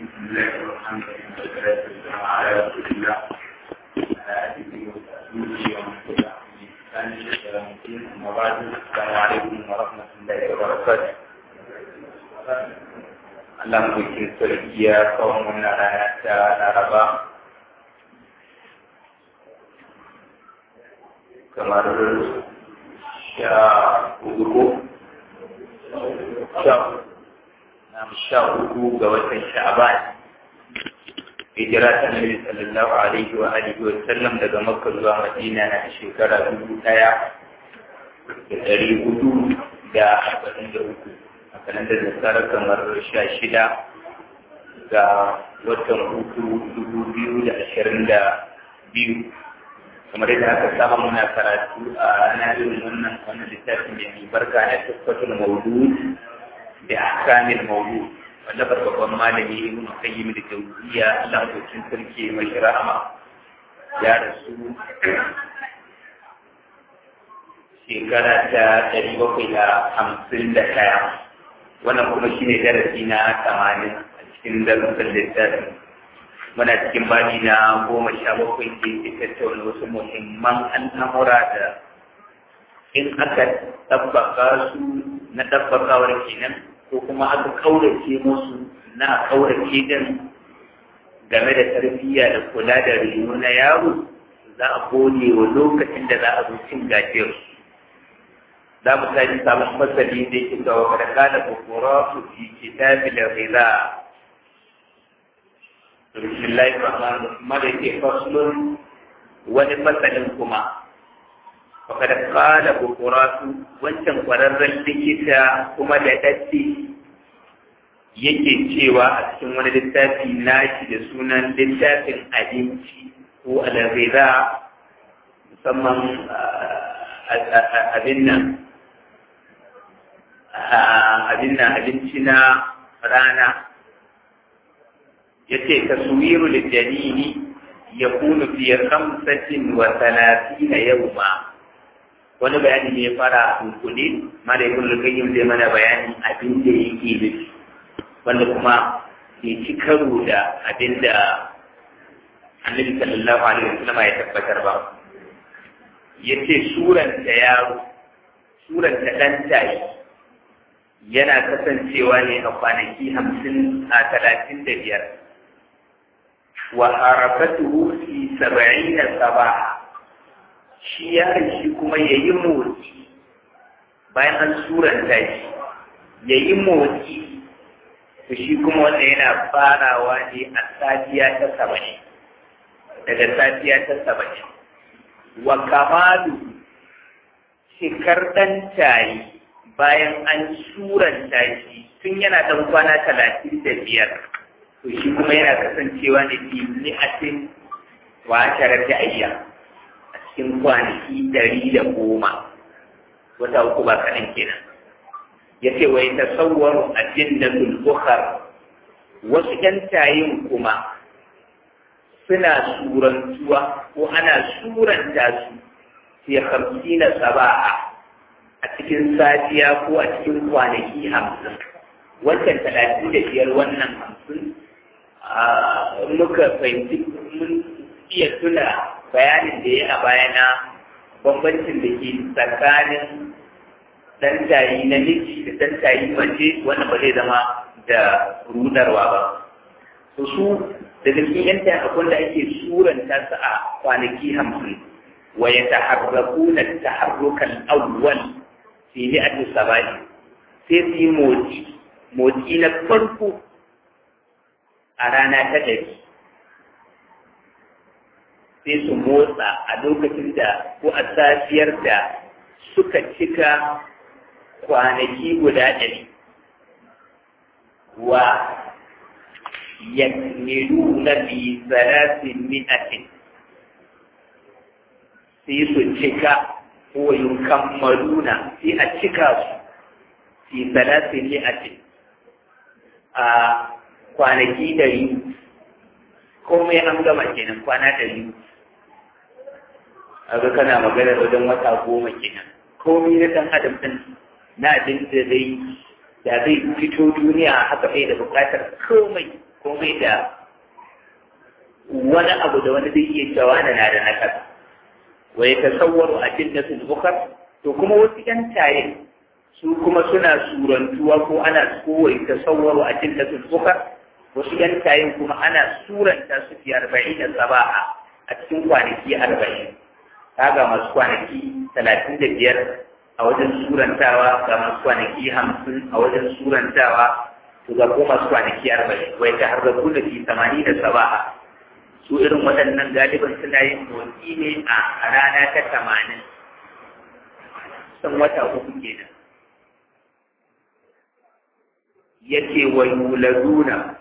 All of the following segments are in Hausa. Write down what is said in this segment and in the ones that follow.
بسم الله الرحمن الرحيم والصلاة والسلام على رسول الله وعلى آله وصحبه ومن تبعهم بإحسان إلى يوم الدين أما بعد السلام عليكم ورحمة الله وبركاته Allah bikin sarkiya kawai wannan rana ta Laraba kamar sha hudu na sha uku ga watan sha'aban hijira ta nabi sallallahu alaihi wa alihi wa sallam daga makka zuwa madina na shekara dubu daya da dari hudu da arba'in da uku a kalandar nasara kamar sha shida ga watan uku dubu biyu da ashirin da biyu kamar yadda aka saba muna karatu a ranar irin wannan wannan littafin da mai barka na tabbatul mawdu da akamil mawdu wanda babban malami ibn qayyim da tawziya Allah mutum sarki mai rahama ya rasu shekara ta ɗari bakwai da hamsin da ɗaya wannan kuma shine darasi na tamanin a cikin darussan littafin muna cikin bani na goma sha bakwai da ke tattauna wasu muhimman al'amura da in aka tabbaka su na tabbakawar kenan ko kuma aka kaurace musu na kaurace din game da tarbiyya da kula da reno na yaro za a gode wa lokacin da za a zo cin gajiyar za mu tashi sabon fasali da yake ga wa kada da kokoro su fi kitabil ghidha bismillahir rahmanir rahim da yake faslun wani fasalin kuma fakad qala bukuratu wancan kwararren likita kuma da daddi yake cewa a cikin wani littafi nashi da sunan littafin abinci ko alghiza musamman abin nan abin nan abinci na rana yace taswiru lijanini yakunu fi khamsatin wa thalathina yawma wani bayani ne ya fara a dunkule mara ibn al-qayyim zai mana bayani abin da yake nufi wanda kuma bai ci karo da abin da annabi sallallahu alaihi wasallam ya tabbatar ba yace suran da yaro suran da dan tayi yana kasancewa ne a kwanaki hamsin a talatin da biyar wa harafatuhu fi sab'ina sabaha shi yaron shi kuma ya yi motsi bayan an suranta shi ya yi motsi to shi kuma wanda yana farawa ne a safiya ta saba'in daga safiya ta saba'in wa kamalu shekar ɗan tayi bayan an suranta shi tun yana ɗan kwana talatin da biyar to shi kuma yana kasancewa ne fi ni'atin wa asharar da ayyam cikin kwanaki ɗari da goma wata uku ba kaɗan kenan ya ce wai tasawwaru a jinnatul bukhar wasu ƴan tayin kuma suna surantuwa ko ana suranta su fi hamsina saba'a a cikin safiya ko a cikin kwanaki hamsin wancan talatin da biyar wannan hamsin muka fahimci mun iya tuna bayanin da ya a bayana bambancin da ke tsakanin dan tayi na miji da dan tayi mace wannan ba zai zama da rudarwa ba to su daga cikin yan tayi akwai da ake suranta su a kwanaki hamsin wa ya taharrakuna taharrukan awwal fi mi'ati sabai sai su yi motsi motsi na farko a rana ta ɗari sai su motsa a lokacin da ko a safiyar da suka cika kwanaki guda ɗari wa yakmilu na bi salasin mi'atin sai su cika ko yukammaluna sai a cika su fi salasin mi'atin a kwanaki ɗari komai an gama kenan kwana ɗari aga kana magana wajen wata goma kenan komai na ɗan adam ɗin na abin da zai da zai fito duniya haka bai da buƙatar komai ko bai da wani abu da wani zai iya cewa na da nakasa wa ya tasawwaru a jinnatul bukhar to kuma wasu yan tayin su kuma suna surantuwa ko ana kowa ya tasawwaru a jinnatul bukhar wasu yan tayin kuma ana suranta su fi arba'in da saba'a a cikin kwanaki arba'in kaga masu kwanaki talatin da biyar a wajen surantawa ga masu kwanaki hamsin a wajen surantawa to ga ko masu kwanaki arba'in wai ta harzaku da fi samani da saba'a su irin waɗannan galiban suna yin motsi ne a rana ta tamanin san wata uku kenan yake wa yuladuna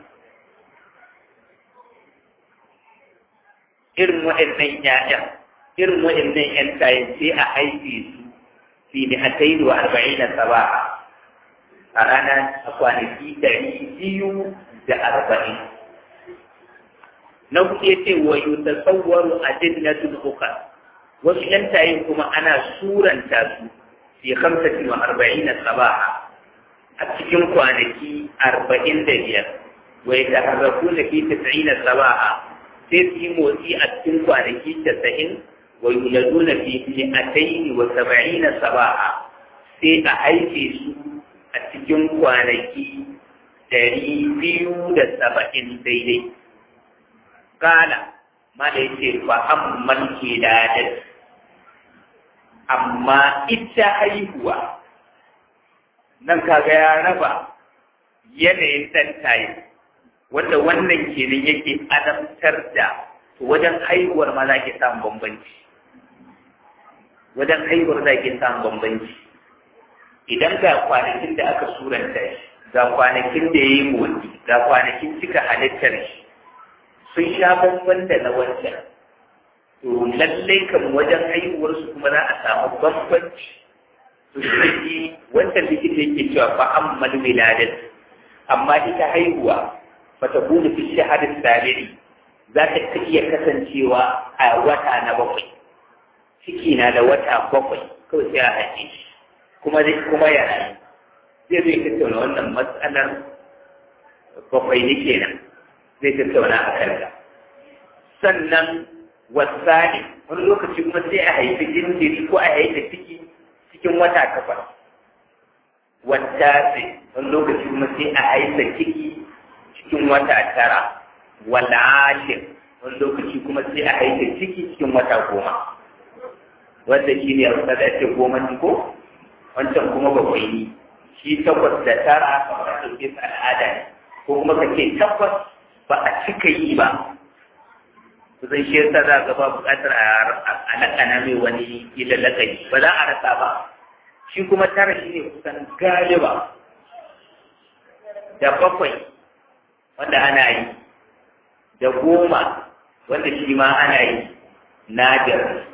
irin waɗannan ƴaƴan irin waɗannan ƴan kayan sai a haife su fi ni hatai wa arba'in da saba'a a rana a kwanaki ɗari biyu da arba'in na hudu ya ce wa yi tasawwaru a jinnatul uka wasu ƴan tayin kuma ana suranta su fi hamsati wa arba'in da saba'a a cikin kwanaki arba'in da biyar wa ya taharraku na fi tasa'in da saba'a sai su yi motsi a cikin kwanaki casa'in wa yuladuna fi mi'ataini wa saba'ina saba'a sai a haife su a cikin kwanaki dari biyu da saba'in daidai kala ma da yake fa amman ke da amma ita haihuwa nan kaga ya raba yanayin ɗan tayi wanda wannan kenan yake adamtar da wajen haihuwar ma za ke samun bambanci wajen haihuwar za ke samun bambanci idan ga kwanakin da aka suranta shi ga kwanakin da ya yi motsi ga kwanakin cika halittar shi sun sha bamban da na wancan to lallai kan wajen haihuwarsu kuma za a samu bambanci to shi wancan likita yake cewa fa ammal wiladat amma ita haihuwa fatakunu fi shahadar sabiri za ta iya kasancewa a wata na bakwai ciki na da wata bakwai kawai sai a haƙe shi kuma zai kuma ya rayu zai zai tattauna wannan matsalar bakwai ne kenan zai tattauna a kanta sannan wasani wani lokaci kuma sai a haifi jinjiri ko a haifi ciki cikin wata takwas wata sai wani lokaci kuma sai a haifa ciki cikin wata tara wala ashir wani lokaci kuma sai a haifa ciki cikin wata goma wanda shi ne a da ake goma ne ko wancan kuma bakwai ne shi takwas da tara kamar da ɗauke su al'ada ne ko kuma ka ce takwas ba a cika yi ba kusan shi yasa za ga ba buƙatar a lakana mai wani ila lakani ba za a rasa ba shi kuma tara shi ne kusan galiba da bakwai wanda ana yi da goma wanda shi ma ana yi nadir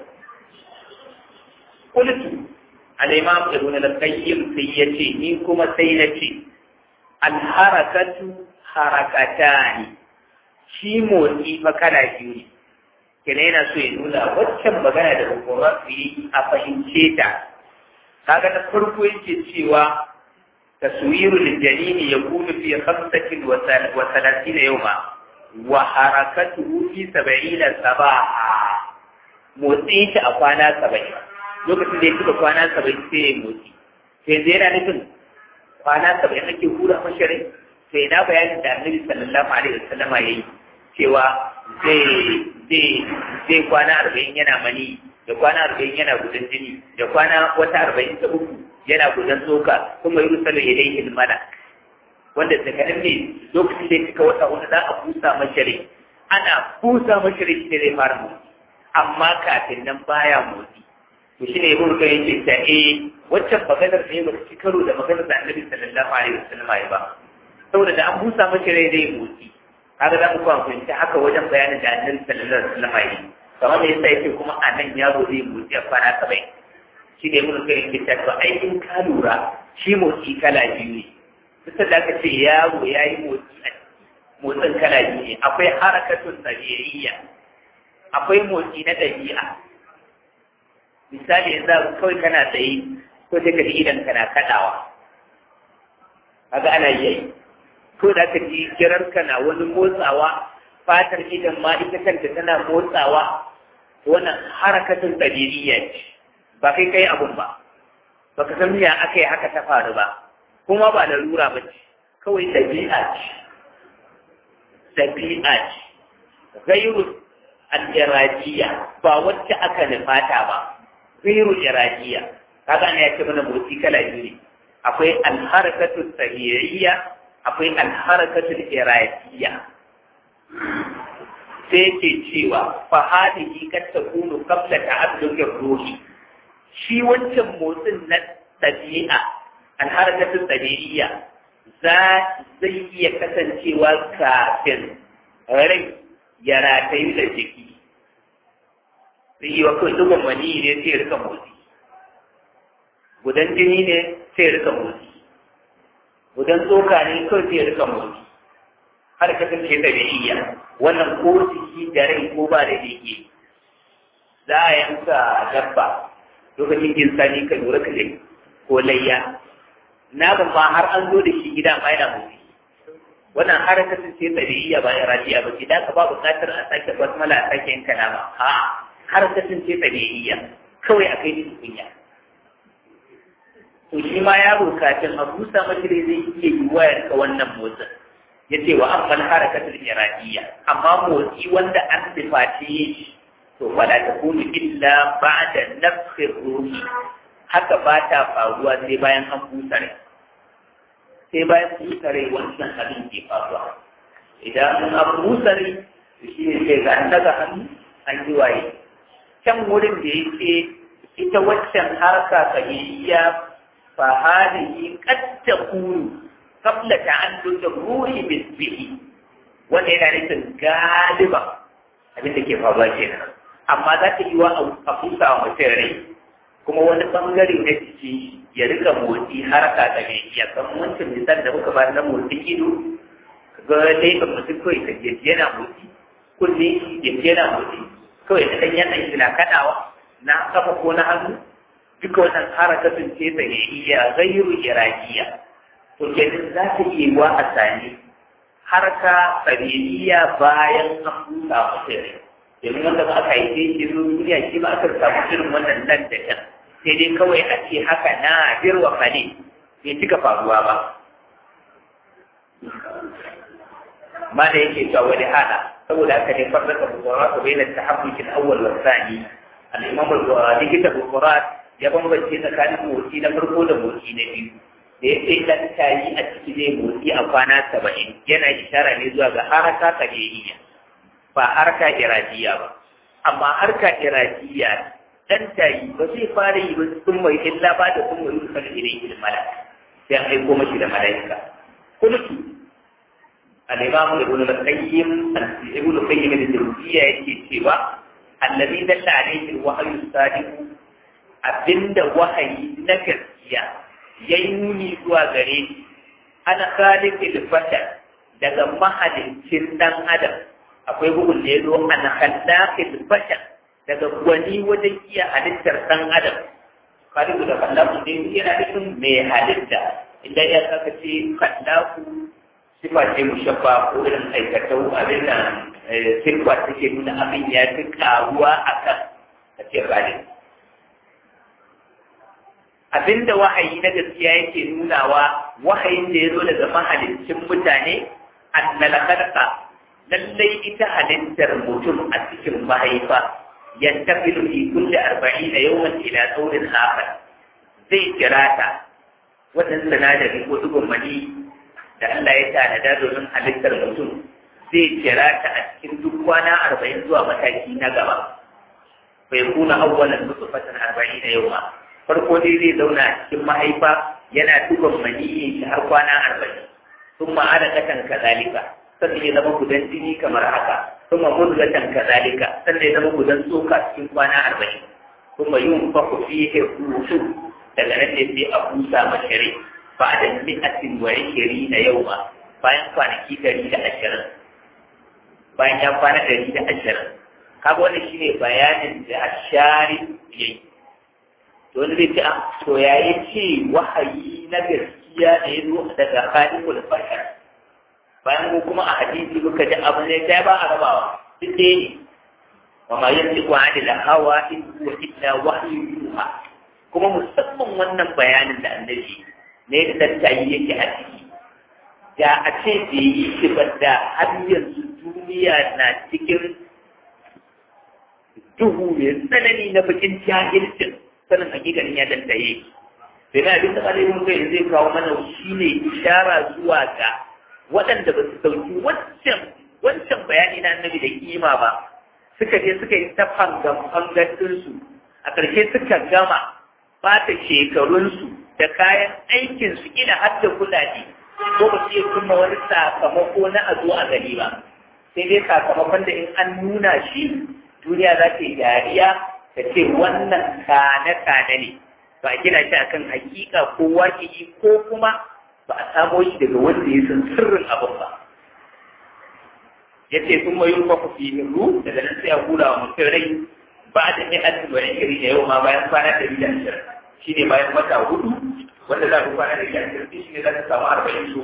kultu al-imam ibn al-qayyim sai yace ni kuma sai nace al-harakatu harakatani shi motsi fa kana biyu ne kene yana so ya nuna waccan magana da hukumar su yi a fahimce ta kaga na farko yake cewa taswiru lijanini yakunu fi khamsatin wa thalathina yawma wa harakatuhu fi sab'ina sabaha motsi shi a kwana saba'in lokacin da ya cika kwana saba'in sai ya motsi sai zai yana nufin kwana saba'in ake hura mashirin sai na bayanin da annabi sallallahu alaihi wasallama ya yi cewa zai zai zai kwana arba'in yana mani da kwana arba'in yana gudan jini da kwana wata arba'in ta uku yana gudan tsoka kuma yi rusalu ya dai ilmana wanda tsakanin ne lokacin da ya cika wata wanda za a busa mashirin ana busa mashirin shi ne zai fara motsi amma kafin nan baya motsi to shi ne ibn kayyim ce ta eh waccan maganar ne ba ci karo da maganar da annabi sallallahu alaihi wasallam ya ba saboda da an busa mashi rai zai motsi kaga za mu kuma fahimci haka wajen bayanin da annabi sallallahu alaihi wasallam ya yi kamar me yasa yake kuma a nan yaro zai motsi a kwana saba'in shi ne ibn kayyim ce ta to ai in ka lura shi motsi kala biyu ne duk da aka ce yaro ya yi motsi a motsin kala biyu ne akwai harakatun tabi'iyya akwai motsi na ɗabi'a misali yanzu kawai kana tsaye ko sai ka ji idan kana kaɗawa kaga ana yi ko da ka ji kirarka na wani motsawa fatar idan ma ita kanta tana motsawa wannan harakatun tsadiriya ce ba kai kai abun ba ba ka san ya aka yi haka ta faru ba kuma ba larura ba ce kawai ɗabi'a ce ɗabi'a ce gairu al-iradiya ba wacce aka nufata ba gairu iradiya kaga ne ya ce mana motsi kala biyu ne akwai al-harakatu sahiyya akwai al-harakatu iradiya sai ke cewa fa hadihi kad takunu qabla ta'adduqir ruhi shi wancan motsin na ɗabi'a al-harakatu sahiyya za zai iya kasancewa kafin rai ya ratayu da jiki zai yi wa kawai dubban mani ne sai rika motsi gudan jini ne sai rika motsi gudan tsoka ne kawai sai rika motsi har kasance da iya wannan ko jiki da rai ko ba da jiki za a yanka dabba lokacin jin sani ka lura ka ko layya na ban ma har an zo da shi gida ma yana motsi wannan harakatin sai tabi'iyya ba iradiya ba ce da ka ba buƙatar a sake basmala a sake yin kalama ha harakatin sai tabi'iyya kawai a kai ni kunya to shi ma yaro kafin a busa mashi dai zai iya yi wayar ka wannan motsin ya ce wa amman harakatul iradiyya amma motsi wanda an sifaci shi to fala ta kunu illa ba'da nafsi ruhi haka ba ta faruwa sai bayan an busa rai sai bayan busa rai wannan abin ke faruwa idan an busa rai to shi ne sai ga an daga hannu an ji waye can wurin da ya ce ita waccan harka kabiyya fa hadihi qad takunu qabla ta'alluq ruhi bihi wanda yana nufin galiba abin da ke faruwa kenan amma za ta yi wa a busa wa mutum rai kuma wani bangare na jiki ya rika motsi haraka da mai iya kan wancan misal da muka ba na motsi ido ga dai ga mutum kawai ka je yana motsi kunne ya yana motsi kawai da ɗan yana shi na kaɗawa na kafa ko na hannu duka wannan harakatun ce da ya iya gairu irakiya to kenan za ta iya wa a sani harka tsabiriya bayan an busa mutum rai domin wanda ba aka yi shi zo duniya shi ba aka samu irin wannan nan da can sai dai kawai a ce haka na birwa fane bai cika faruwa ba ma da yake cewa wani hada saboda haka ne farraka bukurat bai da tahabbukin awwal wa thani al-imam al-likita bukurat ya bambance tsakanin motsi na farko da motsi na biyu da ya ce dan tayi a ciki zai motsi a kwana saba'in yana ishara ne zuwa ga haraka kadiyya ba harka iradiya ba amma harka iradiya dan tayi ba zai fara yi ba sun mai illa ba da sun mai rufa da idan ilmin malaka sai an aiko mashi da malaika kuma ki al-imam ibn al-qayyim ibn al-qayyim al-jawziyya yake cewa allazi dalla alayhi al-wahyu sadiq abinda wahayi na gaskiya yayi nuni zuwa gare shi ana khaliqil bashar daga mahaliccin dan adam akwai bugun da ya zo an khallaqil bashar daga gwani wajen iya halittar ɗan adam khaliqu da khallaqu dai yana nufin mai halitta idan ya saka ce khallaqu sifa ce mushabba ko irin aikatau abin nan sifa take nuna abin ya fi karuwa akan a ce khaliq abinda wahayi na gaskiya yake nunawa wahayin da ya zo daga mahaliccin mutane annal khalqa lallai ita halittar mutum a cikin mahaifa yantafilu fi kulli arba'ina yawman ila tsaurin akhar zai kira ta wannan sinadari ko dubin mani da Allah ya tanada domin halittar mutum zai kira ta a cikin duk kwana arba'in zuwa mataki na gaba bai kuna awwalan nutfatan arba'ina yawma farko dai zai zauna a cikin mahaifa yana dubin mani shi har kwana arba'in ثم علقة كذلك sannan ya zama gudan jini kamar haka kuma mudgatan kazalika sannan ya zama gudan tsoka cikin kwana arba'in kuma yin faku fihe rusu daga nan ne sai a busa mashari ba da mi'atin wa shiri na yau ma bayan kwanaki ɗari da ashirin bayan ya kwana ɗari da ashirin kaga wannan shine bayanin da ashari yayi to wani zai ce a to yayi ce wahayi na gaskiya da ya zo daga khaliqul bashar bayan mu kuma a hadisi muka ji abu ne sai ba a rabawa duk ɗaya ne wa ma yantiqu anil hawa in huwa illa wahyu yuha kuma musamman wannan bayanin da annabi ne da tattayi yake a ciki da a ce bai yi shi ba da har yanzu duniya na cikin duhu mai tsanani na bakin jahilcin sanin hakikanin ya tattaye sai na abin da ƙarfin kai zai kawo mana shi ne ishara zuwa ga waɗanda ba su sauki wancan wancan bayani na annabi da kima ba suka je suka yi ta fangan fangatinsu a ƙarshe suka gama bata shekarunsu da kayan aikinsu ina har da kuɗaɗe ko ba su iya kuma wani sakamako na a zo a gani ba sai dai sakamakon da in an nuna shi duniya za ta yi dariya ta ce wannan kane-kane ne ba a gina shi akan hakika ko waƙi ko kuma ba a samo shi daga wanda ya san sirrin abin ba ya ce sun mayu kwa kufi hindu daga nan sai a hula wa mutum rai ba da mai asin wani iri da yau ma bayan kwana ɗari da ashirin shi ne bayan wata hudu wanda za ku kwana ɗari da ashirin shi ne za ka samu arba'in su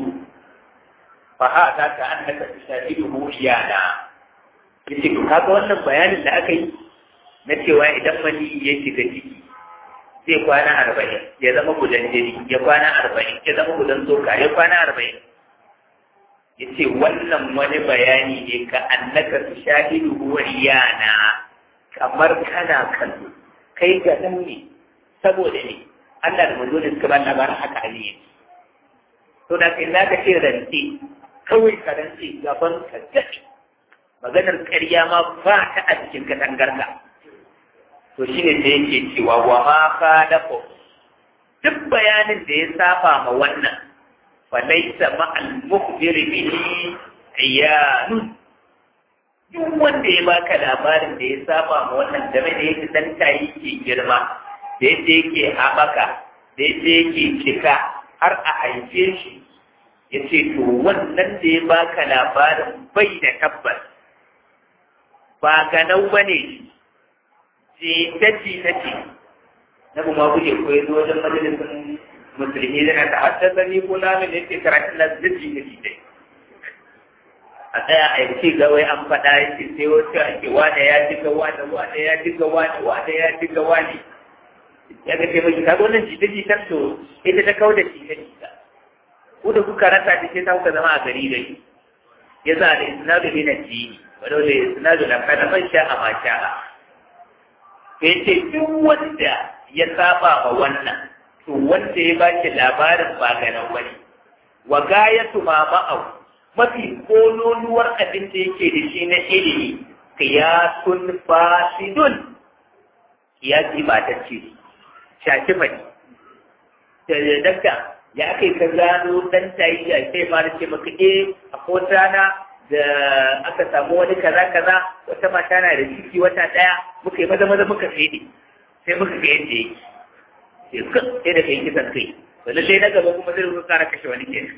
fa ha ta ka an haka ta shafi dubu iyana ya ce kaga wannan bayanin da aka yi na cewa idan mani ya shiga ciki zai kwana arba'in ya zama gudan jini ya kwana arba'in ya zama gudan tsoka ya kwana arba'in ya ce wannan wani bayani ne ka annaka su shahidu yana kamar kana kallo kai ga nan ne saboda ne Allah da manzo da suka ba labarin haka a ne to da kai zaka ce rantsi kawai ka rantsi gaban ka gaɗi maganar ƙarya ma ba ta a cikin katangarka to shi ne da yake cewa wa ma khalafu duk bayanin da ya saba ma wannan fa laysa ma al mukhbir bihi iyanun duk wanda ya baka labarin da ya saba ma wannan game da yadda dan tayi ke girma da yadda yake haɓaka da yadda yake cika har a haife shi ya ce to wannan da ya baka labarin bai da tabbas ba ganau ba ne jita-jita ce na kuma kuke koyi zuwa wajen majalisun musulmi zana ta haddasa ni ko lamin da yake karatun na zirji da jita a tsaya a yanki gawai an faɗa yake sai wasu ake wane ya ji ga wane wane ya ji ga wane wane ya ji ga wane ya ga taimaki ka wannan jita-jitar to ita ta kau da jita-jita ko da kuka rasa ta ce ta kuka zama a gari da shi ya za da isnadu min addini wadda da isnadu na kana man sha a ma sha ya ce duk wanda ya saba ma wannan to wanda ya ba shi labarin ba ganin wani wa gayatu ma ma'au mafi kololuwar abin da yake da shi na ilimi qiyasun fasidun qiyasi ba ta ce shafi fadi da dakka ya kai ka gano dan tayi ya kai ma da ce maka eh a ko rana da aka samu wani kaza kaza wata mata na da ciki wata daya muka yi maza maza muka fede sai muka ga yadda yake sai ka sai da kai kisan kai wanda sai na gaba kuma zai ruka kara kashe wani ke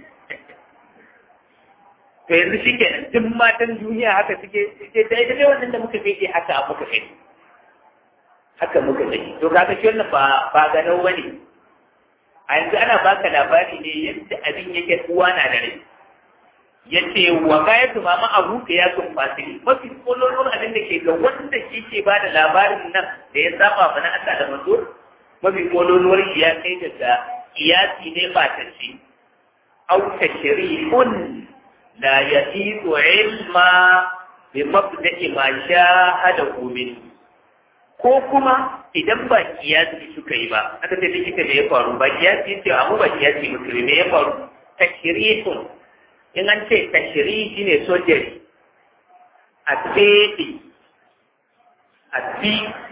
to yanzu shi kenan duk matan duniya haka suke sai dai dai wannan da muka fede haka a muka fede haka muka fede to kaga shi wannan ba ba ganau bane a yanzu ana baka labari ne yadda abin yake uwa na da rai ya ce wa kaya su mama abu da ya sun fasiri mafi kololon abin da ke ga wanda shi ke ba da labarin nan da ya saba mana Allah da mazo mafi kololuwar shi ya kai daga iyasi ne ba ta ce au tashrihun la yahidu ilma bi mabda'i ma shahada min ko kuma idan ba kiyasi suka yi ba aka ce likita me ya faru ba kiyasi ce amma ba kiyasi musulmi me ya faru tashrihun in an ce tashiri shi ne sojari a tseɗe a bi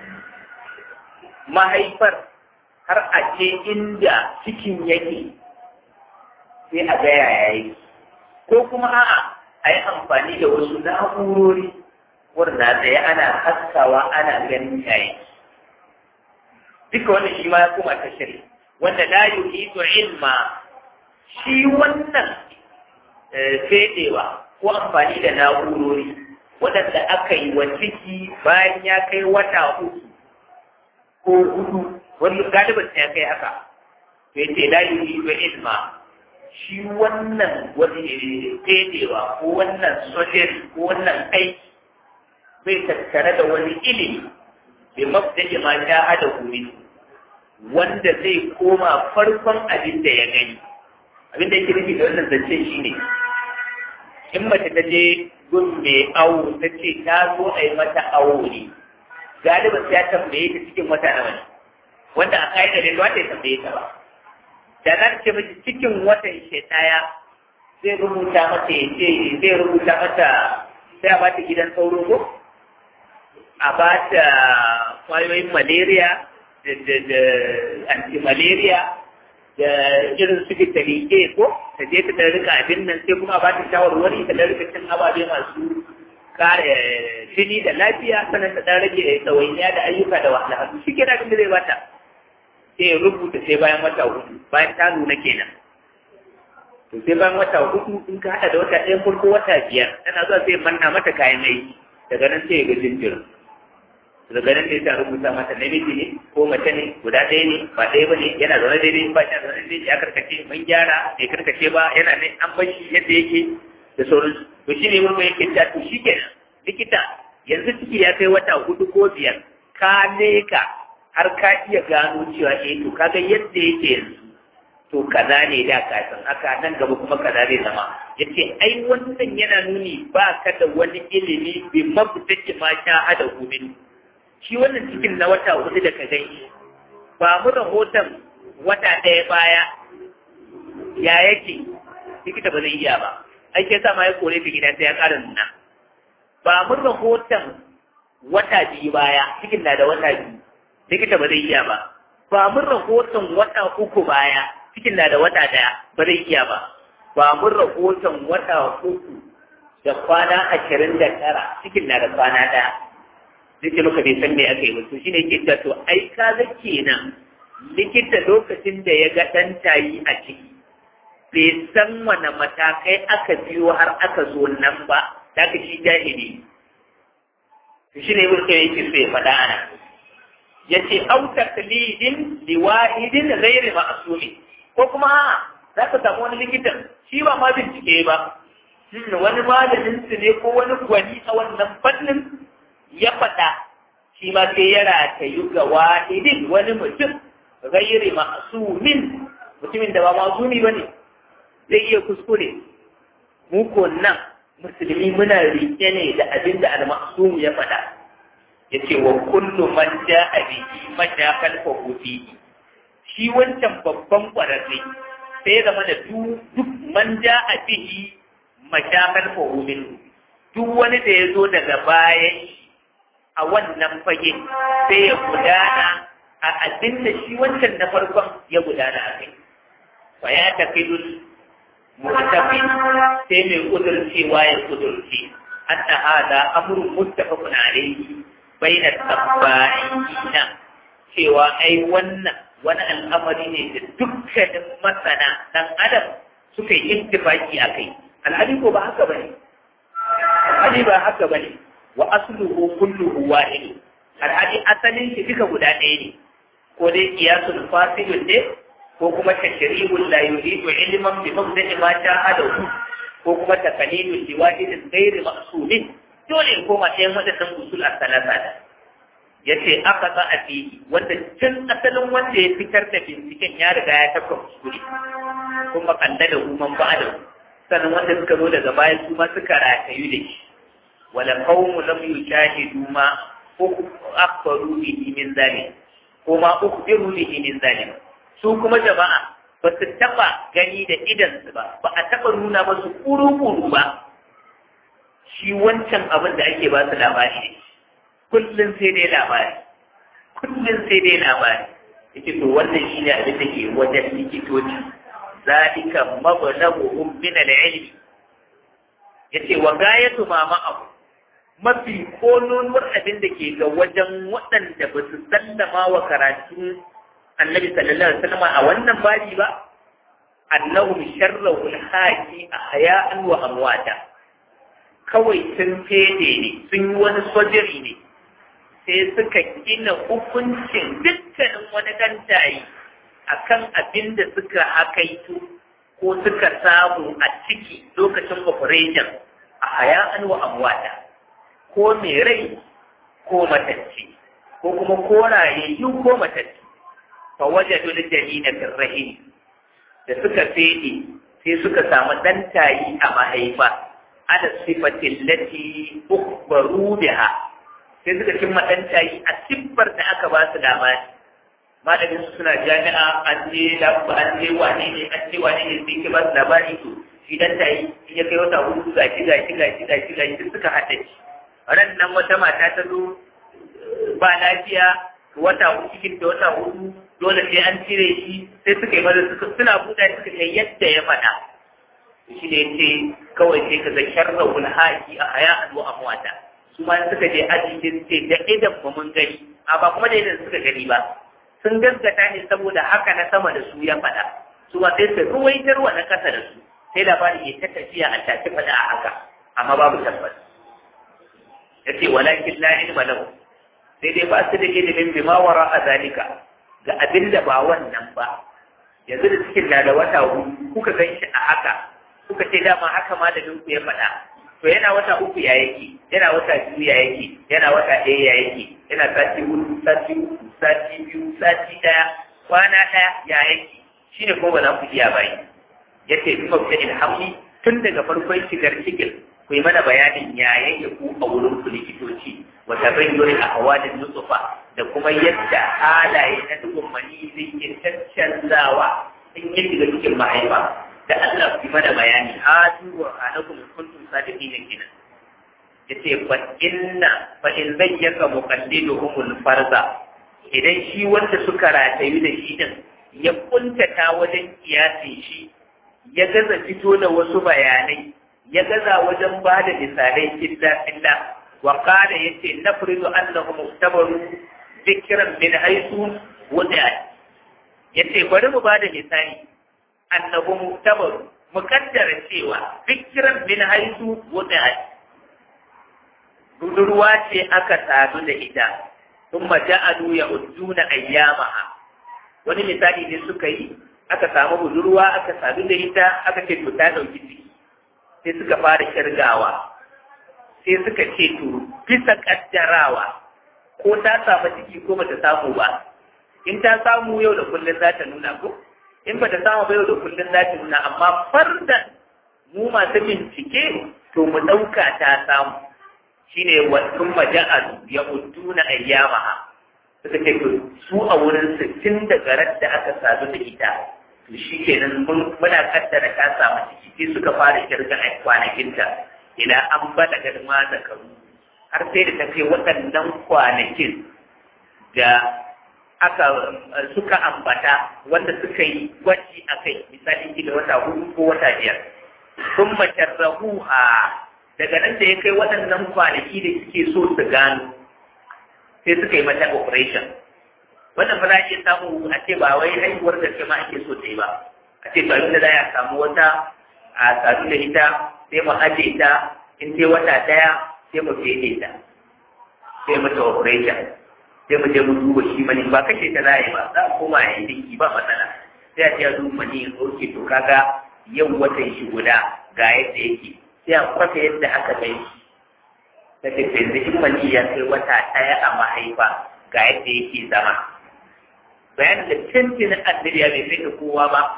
mahaifar har a ce inda cikin yake sai a ga yaya yi ko kuma a'a a yi amfani da wasu na'urori wanda tsaye ana haskawa ana ganin yayi duka wannan shi ma ya kuma tashiri wanda la yuhidu ilma shi wannan fedewa ko amfani da na'urori waɗanda aka yi wa ciki bayan ya kai wata uku ko hudu wani galibin ya kai haka to yace la yuri wa ilma shi wannan wani fedewa ko wannan sojeri ko wannan aiki bai tattare da wani ilimi bai mafdaji ma ta hada kumin wanda zai koma farkon abin da ya gani abin da yake nufi da wannan zancen shi ne in mace ta je gun mai awo ta ce ta zo a yi mata awo ne galibin sai ya tambaye ta cikin wata nawa ne wanda a ka'idar da wata ya tambaye ta ba da za ta ce miki cikin watan shi ɗaya zai rubuta mata ya ce zai rubuta mata sai a bata gidan sauro ko a bata kwayoyin malaria da da da anti-malaria da irin su vitamin A ko ta je ta dan rika abin nan sai kuma a bata shawarwari ta dan rika cin ababe masu kare jini da lafiya sannan ta dan rage ɗawainiya da ayyuka da wahalhalu shi kenan abin da zai bata sai ya rubuta sai bayan wata hudu bayan ta nuna kenan to sai bayan wata hudu in ka hada da wata ɗaya farko wata biyar tana zuwa sai manna mata kayan aiki daga nan sai ya ga jinjirin daga nan sai ta rubuta mata namiji ne ko mace ne guda ɗaya ne ba ɗaya ba ne yana zaune daidai ba shi zaune daidai ya karkace mun gyara bai karkace ba yana ne an bar shi yadda yake da sauransu to shi ne mun yake ta to shi kenan likita yanzu ciki ya kai wata hudu ko biyar ka leka har ka iya gano cewa eh to kaga yadda yake yanzu to kaza ne da kafin haka nan gaba kuma kaza zai zama yace ai wannan yana nuni ba ka da wani ilimi bi mabdaki ma sha hada gumin shi wannan cikin na wata hudu da ka gani ba mu rahoton wata ɗaya baya ya yake likita ba zai iya ba ai ke sa ma ya kore ta gida sai ya ƙara nuna ba mu rahoton wata biyu baya cikin na da wata biyu likita ba zai iya ba ba mun rahoton wata uku baya cikin na da wata daya ba zai iya ba ba mun rahoton wata uku da kwana ashirin da tara cikin na da kwana daya zai muka bai san me aka yi ba to shine yake cewa to ai ka ga kenan likita lokacin da ya ga ɗan tayi a ciki bai san wane matakai aka biyo har aka zo nan ba da ka shi jahili to shine yake yake so ya faɗa ana yace au taklidin liwahidin ghairi ma'sumi ko kuma za ka samu wani likitan shi ba ma bincike ba wani malamin su ne ko wani gwani a wannan fannin ya faɗa shi ma sai ya ratayu ga wahidin wani mutum ghairi ma'sumin mutumin da ba ma'sumi bane zai iya kuskure mu ko nan musulmi muna rike ne da abin da al-ma'sum ya faɗa yace wa kullu man ja'a bihi mashakal fahuti shi wancan babban kwararre sai zama da duk man ja'a bihi mashakal fahumin duk wani da ya zo daga bayan a wannan fage sai ya gudana a abin da shi wancan na farkon ya gudana a kai fa ya taqidul mutafi sai mai kudurcewa ya kudurce anna hada amrun muttafaqun alayhi baina tabba'ina cewa ai wannan wani al'amari ne da dukkanin masana dan adam suka yi ittifaki a kai alhali ko ba haka bane alhali ba haka bane wa asluhu kulluhu wahid alhali asalin shi duka guda ɗaya ne ko dai qiyasul fasilun ne ko kuma tashribul la yuridu ilman bi mabda'i ma shahadahu ko kuma taqlidul liwahidin ghairi maqsudin dole in koma ɗayan waɗannan usul a salasa da ya ce aka za a fi wanda tun asalin wanda ya fitar da binciken ya riga ya tafka kuskure kuma kalla da human ba da sannan wanda suka zo daga baya su ma suka ratayu da shi wala qawmu lam yushahidu ma akhbaru bihi min zalim ko ma ukhbiru bihi min zalim su kuma jama'a ba su taba gani da idansu ba ba a taba nuna masu kuru-kuru ba shi wancan abin da ake ba su labari kullum sai dai labari kullum sai dai labari yake to wannan shi ne abin da ke wajen likitoci zalika mablaghum min al-ilmi yace wa gayatu ma ma'ahu mafi konuwar abin da ke ga wajen waɗanda ba su sallama wa karatun annabi sallallahu alaihi wasallam a wannan babi ba annahum sharrahu al-haqi ahya'an wa amwata kawai sun fede ne sun yi wani sojiri ne sai suka gina hukuncin dukkanin wani dantayi a kan abin da suka hakaito ko suka samu a ciki lokacin operation a haya'an wa amwata ko mai rai ko matacce ko kuma korayayyu ko matacce fa wajadu dalina fil rahim da suka fede sai suka samu dan tayi a mahaifa ala sifatin lati ukhbaru biha sai suka cimma dan tayi a siffar da aka ba su labari malamin su suna jami'a an je labu an je wane ne an je wane ne sai ke ba su labari to shi dan tayi in ya kai wata hudu ga shi ga shi ga shi ga shi ga shi suka haɗa shi ran nan wata mata ta zo ba lafiya wata hudu cikin da wata hudu dole sai an cire shi sai suka yi maza suka suna buɗa suka kai yadda ya faɗa shi ne ce kawai sai ka ga sharrahul haki a haya wa amwata su ma suka je aji sai ce da idan ba mun gani a ba kuma da idan suka gani ba sun gaskata ne saboda haka na sama da su ya faɗa su ma sai su ruwaitar wa na ƙasa da su sai labari ya ta tafiya a tafi faɗa a haka amma babu tabbas ya ce walakin la ilma lahu sai dai ba su da ilimin bima wara a zalika ga abin da ba wannan ba yanzu da cikin na da wata hudu kuka gan shi a haka kuka ce dama haka ma da dinku ya faɗa to yana wata uku ya yake yana wata biyu ya yake yana wata ɗaya ya yake yana sati hudu sati uku sati biyu sati ɗaya kwana ɗaya ya yake shine ko ba za ku iya bayi yace bi mabda ilhamni tun daga farkon shigar cikin ku yi mana bayanin ya yake ku a wurin ku likitoci wa tabayyuri ahwalin nutsufa da kuma yadda halaye na dukkan mani zai ke caccanzawa in ya shiga cikin mahaifa da Allah ku mana bayani hadu wa alakum kuntum sadiqin kenan yace fa inna fa in zayyaka muqaddiduhum farza idan shi wanda suka ratayu da shi din ya kuntata wajen kiyasin shi ya gaza fito da wasu bayanai ya gaza wajen ba da misalai illa illa wa qala yace nafridu annahu muktabaru dhikran min haythu wada yace bari mu ba da misali annahu muktabaru mukaddara cewa dhikran min haythu wada budurwa ce aka sadu da ita thumma ja'alu ya'uduna ayyamaha wani misali ne suka yi aka samu budurwa aka sadu da ita aka ce to ta dauki ciki sai suka fara kirgawa sai suka ce to bisa kaddarawa ko ta samu ciki ko bata samu ba in ta samu yau da kullun za ta nuna ko in bata samu ba yau da kullun za ta nuna amma fardan mu masu bincike to mu ɗauka ta samu shine wa sun maja'al ya udduna ayyamaha suka ce to su a wurin sittin da garar da aka sadu da ita to shi kenan muna kaddara ta samu ciki sai suka fara kirga a kwanakinta ila an bada garma da karu har sai da ta kai waɗannan kwanakin da aka suka ambata wanda suka yi gwaji a kai misali kila wata hudu ko wata biyar sun macarrahuha daga nan da ya kai waɗannan kwanaki da suke so su gano sai suka yi mata operation wannan fa za a iya samu a ce ba wai haihuwar da ma ake so ta yi ba a ce tsarin da za a samu wata a sadu da ita sai mu aje ta in sai wata ɗaya sai mu fede ta sai mata operation sai mu je mu duba shi mani ba kashe ta za a yi ba za a koma a yi dinki ba matsala sai a ce a duba mani ya ɗauke to kaga yau watan shi guda ga yadda yake sai a kwafe yadda aka kai shi ta ce yanzu in mani ya kai wata ɗaya a mahaifa ga yadda yake zama bayan da canjin annabi ya bai kai da kowa ba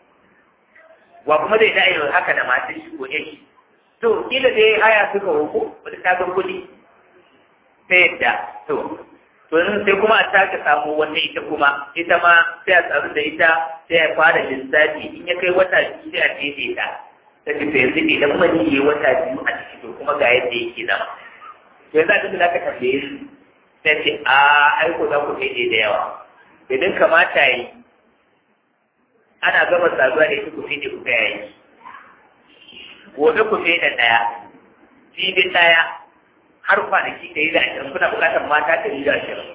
wa kuma dai da yin haka da matan shi ko shi to kila dai haya suka hoko wata ta ga kuɗi ta yadda to to sai kuma a taka samu wata ita kuma ita ma sai a tsaru da ita sai a fara lissafi in ya kai wata biyu sai a tete ta ta ce to yanzu idan mani ya wata biyu a ciki to kuma ga yadda yake zama to yanzu abin da za ka tambaye su sai ce a aiko za ku kai da yawa idan kamata yi ana gama saduwa da ita ku fi ku kai yi gobe ku fi da ɗaya jibi ɗaya har kwanaki ɗari da ashirin kuna buƙatar mata ɗari da ashirin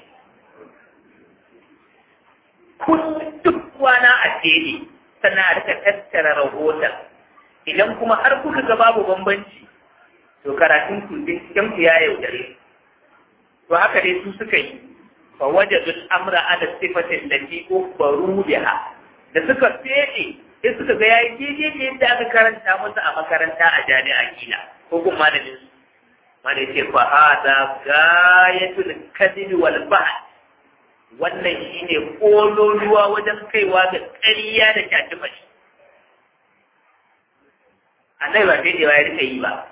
kun duk kwana a tsere sannan a rika tattara rahoton idan kuma har kuka ga babu bambanci to karatun ku binciken ku ya yaudare to haka dai su suka yi fa wajadu al-amra ala sifatin lati ukhbaru biha da suka fede sai suka ga yayi daidai da yadda aka karanta masa a makaranta a jami'a kila ko kuma malamin su mana ce fa hada gayatul kadhib wal bahr wannan shine kololuwa wajen kaiwa ga ƙarya da kyatimai annabi ba sai ya rika yi ba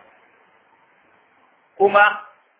kuma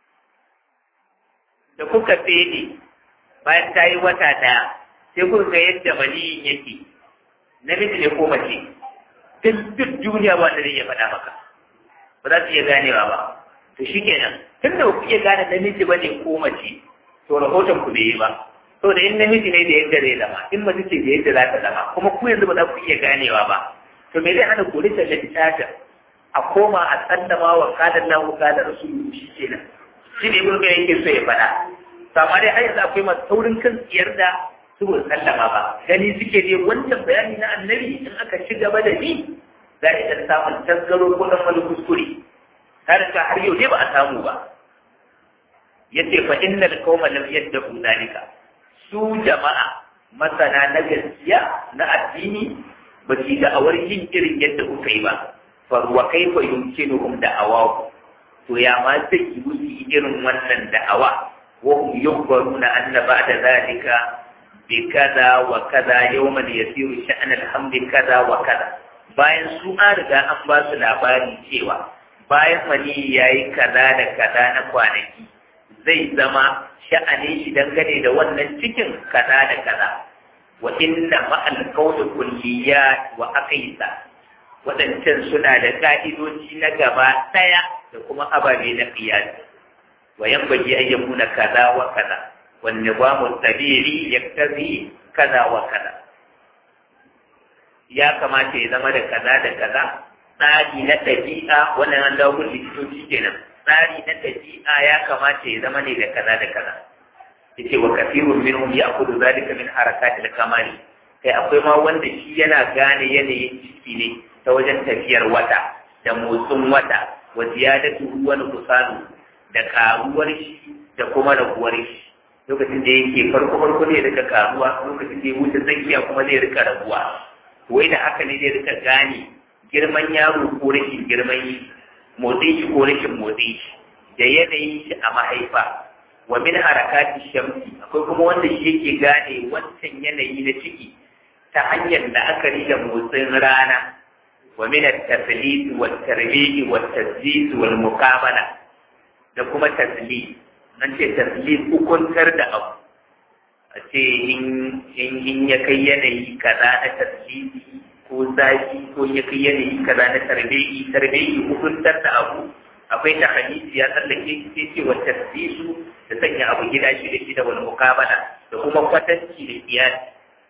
da kuka fede bayan ta yi wata ɗaya sai kuka ga yadda maniyin yake namiji ne ko mace duk duk duniya ba ta iya faɗa maka ba za su iya ganewa ba to shi kenan tun da ku iya gane namiji ba ne ko mace to rahoton ku bai yi ba to da in namiji ne da yadda zai zama in mace ce da yadda za ta zama kuma ku yanzu ba za ku iya ganewa ba to me zai hana ku rika littafin a koma a tsallama wa kadar lahu kadar rasulu shi kenan shi ne ibn yake so ya faɗa to amma dai har yanzu akwai masu taurin kan tsiyar da su ba sallama ba gani suke dai wancan bayani na annabi in aka ci gaba da ni za a iya samun tasgaro ko dan wani kuskure har ka har yau dai ba a samu ba yace fa innal qauma lam yaddu dalika su jama'a masana na gaskiya na addini ba su da awar yin irin yadda kuka yi ba fa wa kaifa yumkinuhum da'awahu to ya ma zai yi musu irin wannan da'awa wa hum yukhbaruna anna ba'da zalika bi kaza wa kaza yawman yasiru sha'an alhamdi kaza wa kaza bayan su an riga an ba su labari cewa bayan mani yayi kaza da kaza na kwanaki zai zama sha'anin shi dangane da wannan cikin kaza da kaza wa inna ma'al qawli kulliyat wa aqisa waɗancan suna da ka'idoji na gaba ɗaya da kuma ababe na qiyas wa yanbaghi an yakuna kaza wa kaza wan nizamu tabiri yaktazi kaza wa kaza ya kamata ya zama da kaza da kaza tsari na ɗabi'a wannan an dawo likitoci kenan tsari na ɗabi'a ya kamata ya zama ne da kaza da kaza yace wa kafirun minhum ya'khudhu dhalika min harakatil kamali kai akwai ma wanda shi yana gane yanayin ciki ne ta wajen tafiyar wata da motsin wata wa ziyadatu wa nuqsanu da karuwar shi da kuma raguwar shi lokacin da yake farko farko ne rika karuwa lokacin da ya wuce tsakiya kuma zai rika raguwa wai da haka ne zai rika gane girman yaro ko rashin girman shi motsin shi ko rashin motsin shi da yanayin shi a mahaifa wa min harakati shamsi akwai kuma wanda shi yake gane wancan yanayi na ciki ta hanyar da aka da motsin rana wa min at-taslit wa at-tarbiy wa at-tazdid wal muqabala da kuma taslit nan ce taslit hukuntar da abu a ce in ya kai yanayi kaza na tasliti ko zafi ko ya kai yanayi kaza na tarbiyi tarbiyi hukuntar da abu akwai ta hadisi ya tsallake sai ce wa tasdisu da sanya abu gida shi da shi da wani mukabala da kuma kwatanci da iyali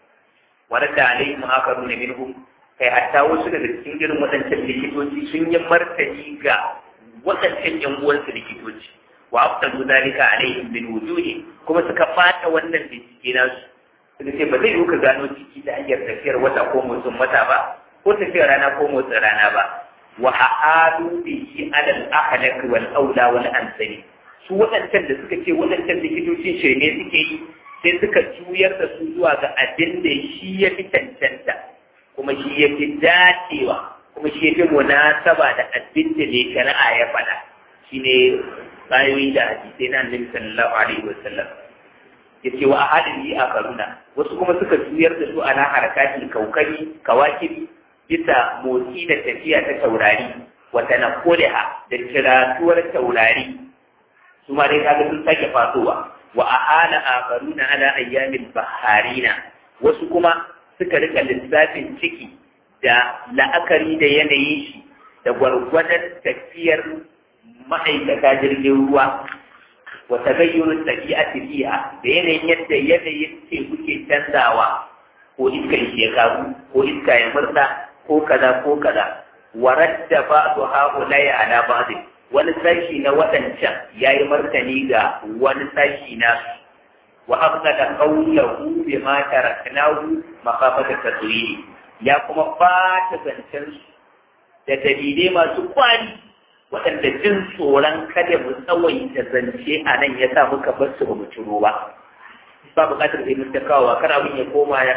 wadda alaihim akaru na minhum kai hatta wasu daga cikin irin waɗancan likitoci sun yi martani ga waɗancan yan uwansu likitoci wa aftalu zalika alaihim bil wujudi kuma suka fata wannan bincike nasu suka ce ba zai yi ka gano ciki ta hanyar tafiyar wata ko motsin wata ba ko tafiyar rana ko motsin rana ba wa ahadu bihi alal ahlak wal aula wal ansari su waɗancan da suka ce waɗancan likitocin shirme suke yi sai suka juyar da su zuwa ga abin da shi ya fi cancanta kuma shi ya fi dacewa kuma shi ya fi munasaba da abin da ne shari'a ya faɗa shine bayoyi da hadisai na annabi sallallahu alaihi wasallam yace wa ahadihi akaruna wasu kuma suka juyar da su ana harakatin kaukari kawakibi bisa motsi da tafiya ta taurari wa tanaqulaha da kiratuwar taurari su ma dai kaga sun sake fasowa wa ahala akaruna ala ayyamin baharina wasu kuma suka rika lissafin ciki da la'akari da yanayin shi da gwargwadon tafiyar ma'aikata jirgin ruwa wa tagayyurun tabi'ati fiha da yanayin yadda yanayin teku ke canzawa ko iska ya karu ko iska ya murda ko kaza ko kaza wa radda ba'du ha'ulai ala ba'd wani sashi na wadancan yayi martani ga wani sashi na wa aqada qawluhu bima taraknahu maqafata tadwiri ya kuma fata zancen da dalilai masu kwani waɗanda jin tsoron kada mu tsawaita zance a nan ya sa muka bar su ba mu ciro ba ba buƙatar sai mun ta kawo kar abin ya koma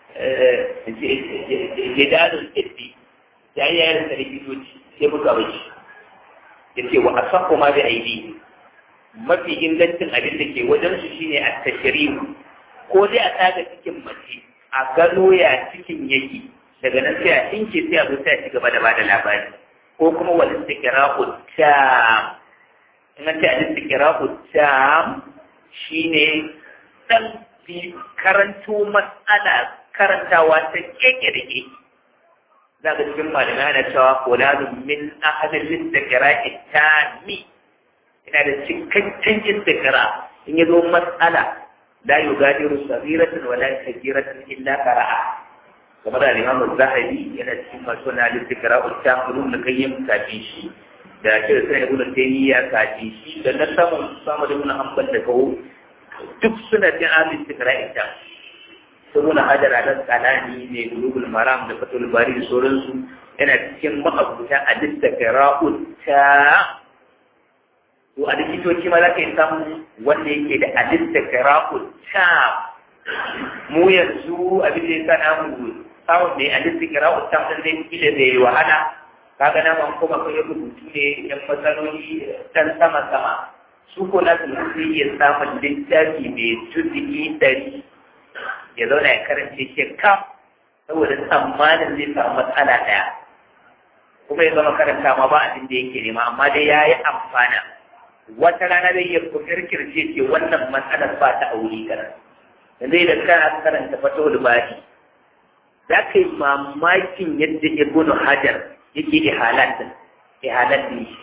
jidalun ɗin ya yi yayin da likitoci sai buga bashi ya ce wa asafu ma bi aidi mafi ingancin abin da ke wajen su shine a tashrihu ko dai a tsaga cikin mace a gano ya cikin yake daga nan sai a tinke sai a zo sai a ci gaba da bada labari ko kuma wal istiqra'u tam in an ce al istiqra'u tam shine dan bi karanto mas'ala karantawa ta keke da keke za ka cikin malamai ana cewa fulanun min ahadin istiqra'i tami ina da cikakken istiqra in ya zo mas'ala la yugadiru saghiratan wala kabiratan illa qara'a kamar da Imam Zahabi yana cikin masu na istiqra ta ulum da kayyim kafin shi da shi da sai Ibn Taymiyyah kafin shi da na samu samu da Ibn Hanbal da kawo duk suna cikin ahli istiqra ta sun hajar a kalani ne bulugul maram da fatul bari da sauransu yana cikin ma'abuta a istiqra ta to a likitoci ma za ka yi samu wanda yake da alista kira'ul tam mu yanzu abin da ya sa namu samun mai alista kira'ul tam ɗin zai fi da zai wahala kaga na man kuma kan rubutu ne yan matsaloli dan sama sama su ko na su zai iya samun littafi mai juzuki ɗari ya zauna ya karance shi kam saboda tsammanin zai samu matsala ɗaya kuma ya zama karanta ma ba abin da yake nema amma dai ya yi amfana wata rana zai iya kirkirce ce wannan matsalar ba ta aure kana yanzu idan kana karanta fatawul bari za ka yi mamakin yadda ibnu hajar yake ihalatin ihalatin shi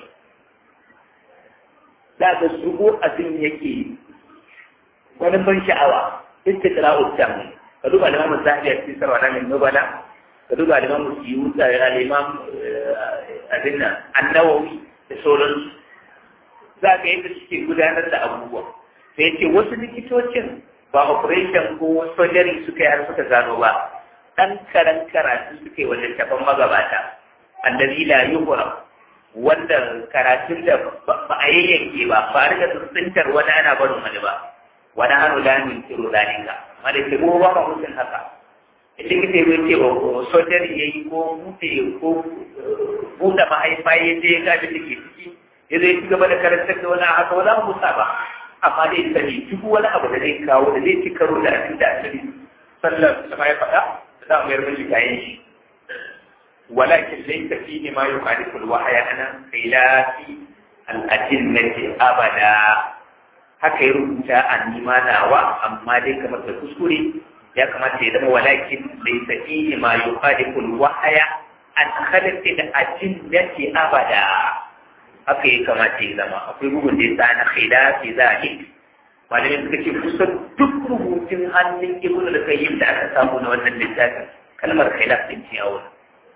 za ka shigo abin yake wani ban sha'awa istiqra'u tam ka duba da mamu zahabi a cikin sarwa na nubala ka duba da mamu siyuta da imam abin nan annawawi da sauransu za ka yadda suke gudanar da abubuwa sai ce wasu likitocin ba operation ko surgery suka yi har suka gano ba ɗan karan karatu suka yi wajen tafan magabata annabi la yuhra wanda karatun da ba a yayyanke ba ba a riga tsintar wani ana barin wani ba wani hannu da min tiro zalika amma da ke ba ba mutum haka likita ya ce ba ko surgery ya yi ko buɗe ko buɗe mahaifa ya je ya gabi da ke ciki ya zai ci gaba da karantar da wani haka wani abu musa ba amma dai sani duk wani abu da zai kawo da zai ci karo da abin da asali sallar sama ya faɗa da za mu yarda shi kayan shi walakin laysa fihi ma yukhalifu al-wahya ana khilafi al-adinnati abada haka ya rubuta a nima nawa amma dai kamar da kuskure ya kamata ya zama walakin laysa fihi ma yukhalifu al-wahya an khalafi al-adinnati abada haka ya kamata ya zama akwai bugun da ya sa na khilafi zalik malamin suka ce kusan duk rubutun hannun ibnu da kayyim da aka samu na wannan littafin kalmar khilaf din ce a wurin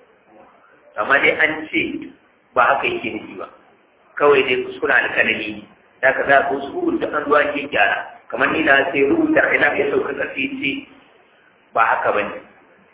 amma dai an ce ba haka yake nufi ba kawai dai kuskure alkalami da ka za ko su bugun da an zuwa ke gyara kamar ni na sai rubuta khilaf ya sauka ƙarfi ce ba haka ba ne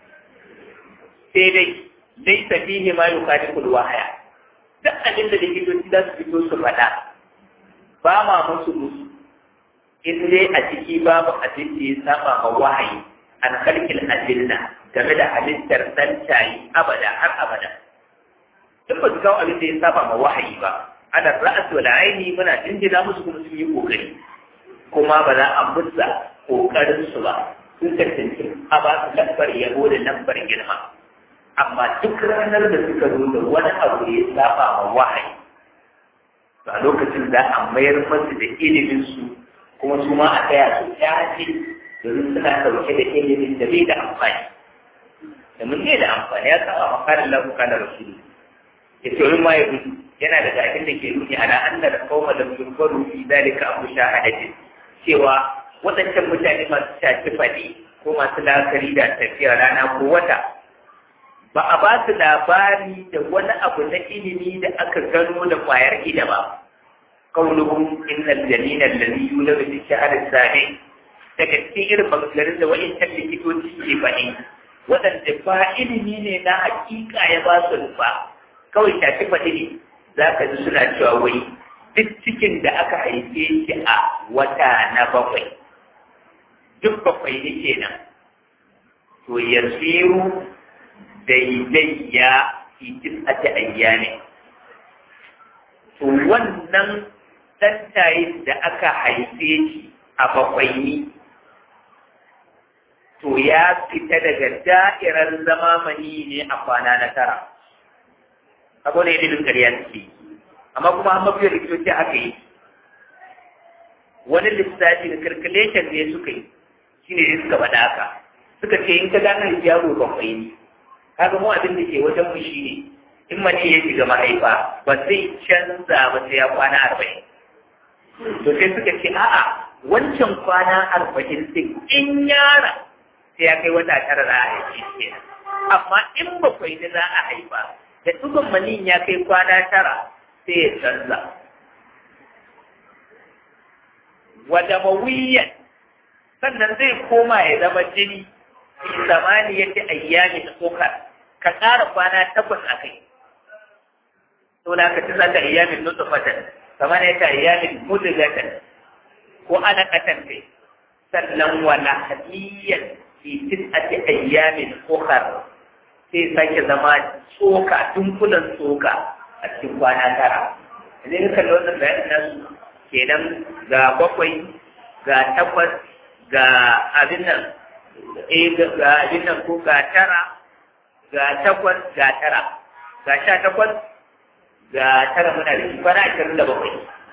sai dai dai safihi ma yukadiku wahaya duk abin da likitoci za su fito su faɗa ba ma musu musu in dai a ciki babu abin da ya saba ma wahayi an kalkil adilla game da halittar ɗan tayi abada har abada duk ba su kawo abin da ya saba ma wahayi ba ana ra'as wal aini muna jinjina musu kuma sun yi kokari kuma ba za a musa kokarin su ba sun tantance a ba su lambar yabo da lambar girma amma duk ranar da suka zo da wani abu ya saba ma wahayi to a lokacin da a mayar masu da ilimin su kuma su ma a taya su tafi domin suna ɗauke da ilimin da bai da amfani da mun bai da amfani ya kawo makarin lafuka da rasulu ya ce wani ma ya gudu yana da abin da ke nuni ala anna da kauma da yurbaru fi dalika abu shahadatin cewa waɗancan mutane masu shafi faɗi ko masu la'akari da tafiya rana ko wata ba a ba su labari da wani abu na ilimi da aka gano da kwayar ida ba kauluhum innal jalina alladhi yuladu fi shahr as-sani daga cikin irin maganganun da wa'incan likitoci ke faɗi waɗanda ba ilimi ne na hakika ya ba su ba kawai shafi faɗi ne za ka ji suna cewa wai duk cikin da aka haife shi a wata na bakwai duk bakwai ne kenan to yasiru daidaiya fi tis'ati ayyamin to wannan ɗantayin da aka haife shi a bakwaini to ya fita daga da'irar zama mani ne a kwana na tara abu ne ilimin ƙarya suke amma kuma an mafiyar likitoci aka yi wani lissafi da calculation ne suka yi shi ne suka faɗa haka suka ce in ka gane yaro bakwai ne kaga mu abin da ke wajen mu shi ne in mace ya shiga mahaifa ba zai canza ba sai ya kwana arba'in to sai suka ce a'a wancan kwana arba'in din in yara sai ya kai wata tara za a haife shi amma in bakwai ne za a haifa da dukkan manin ya kai kwana tara sai ya canza wada mawiyan sannan zai koma ya zama jini fi zamani yake ayyami da tsokar ka ƙara kwana takwas a kai to da ka tisa ka ayyamin nutfatan kamar ya ta ayyamin mudghatan ko ana katan kai sannan wala hadiyan fi tis'ati ayyamin ukhra sai sake zama tsoka dunkulan tsoka a cikin kwana tara idan ka kalli wannan bayanin nasu kenan ga bakwai ga takwas ga abin nan eh ga abin nan ko ga tara ga takwas ga tara ga sha takwas ga tara muna da shi kwana ashirin da bakwai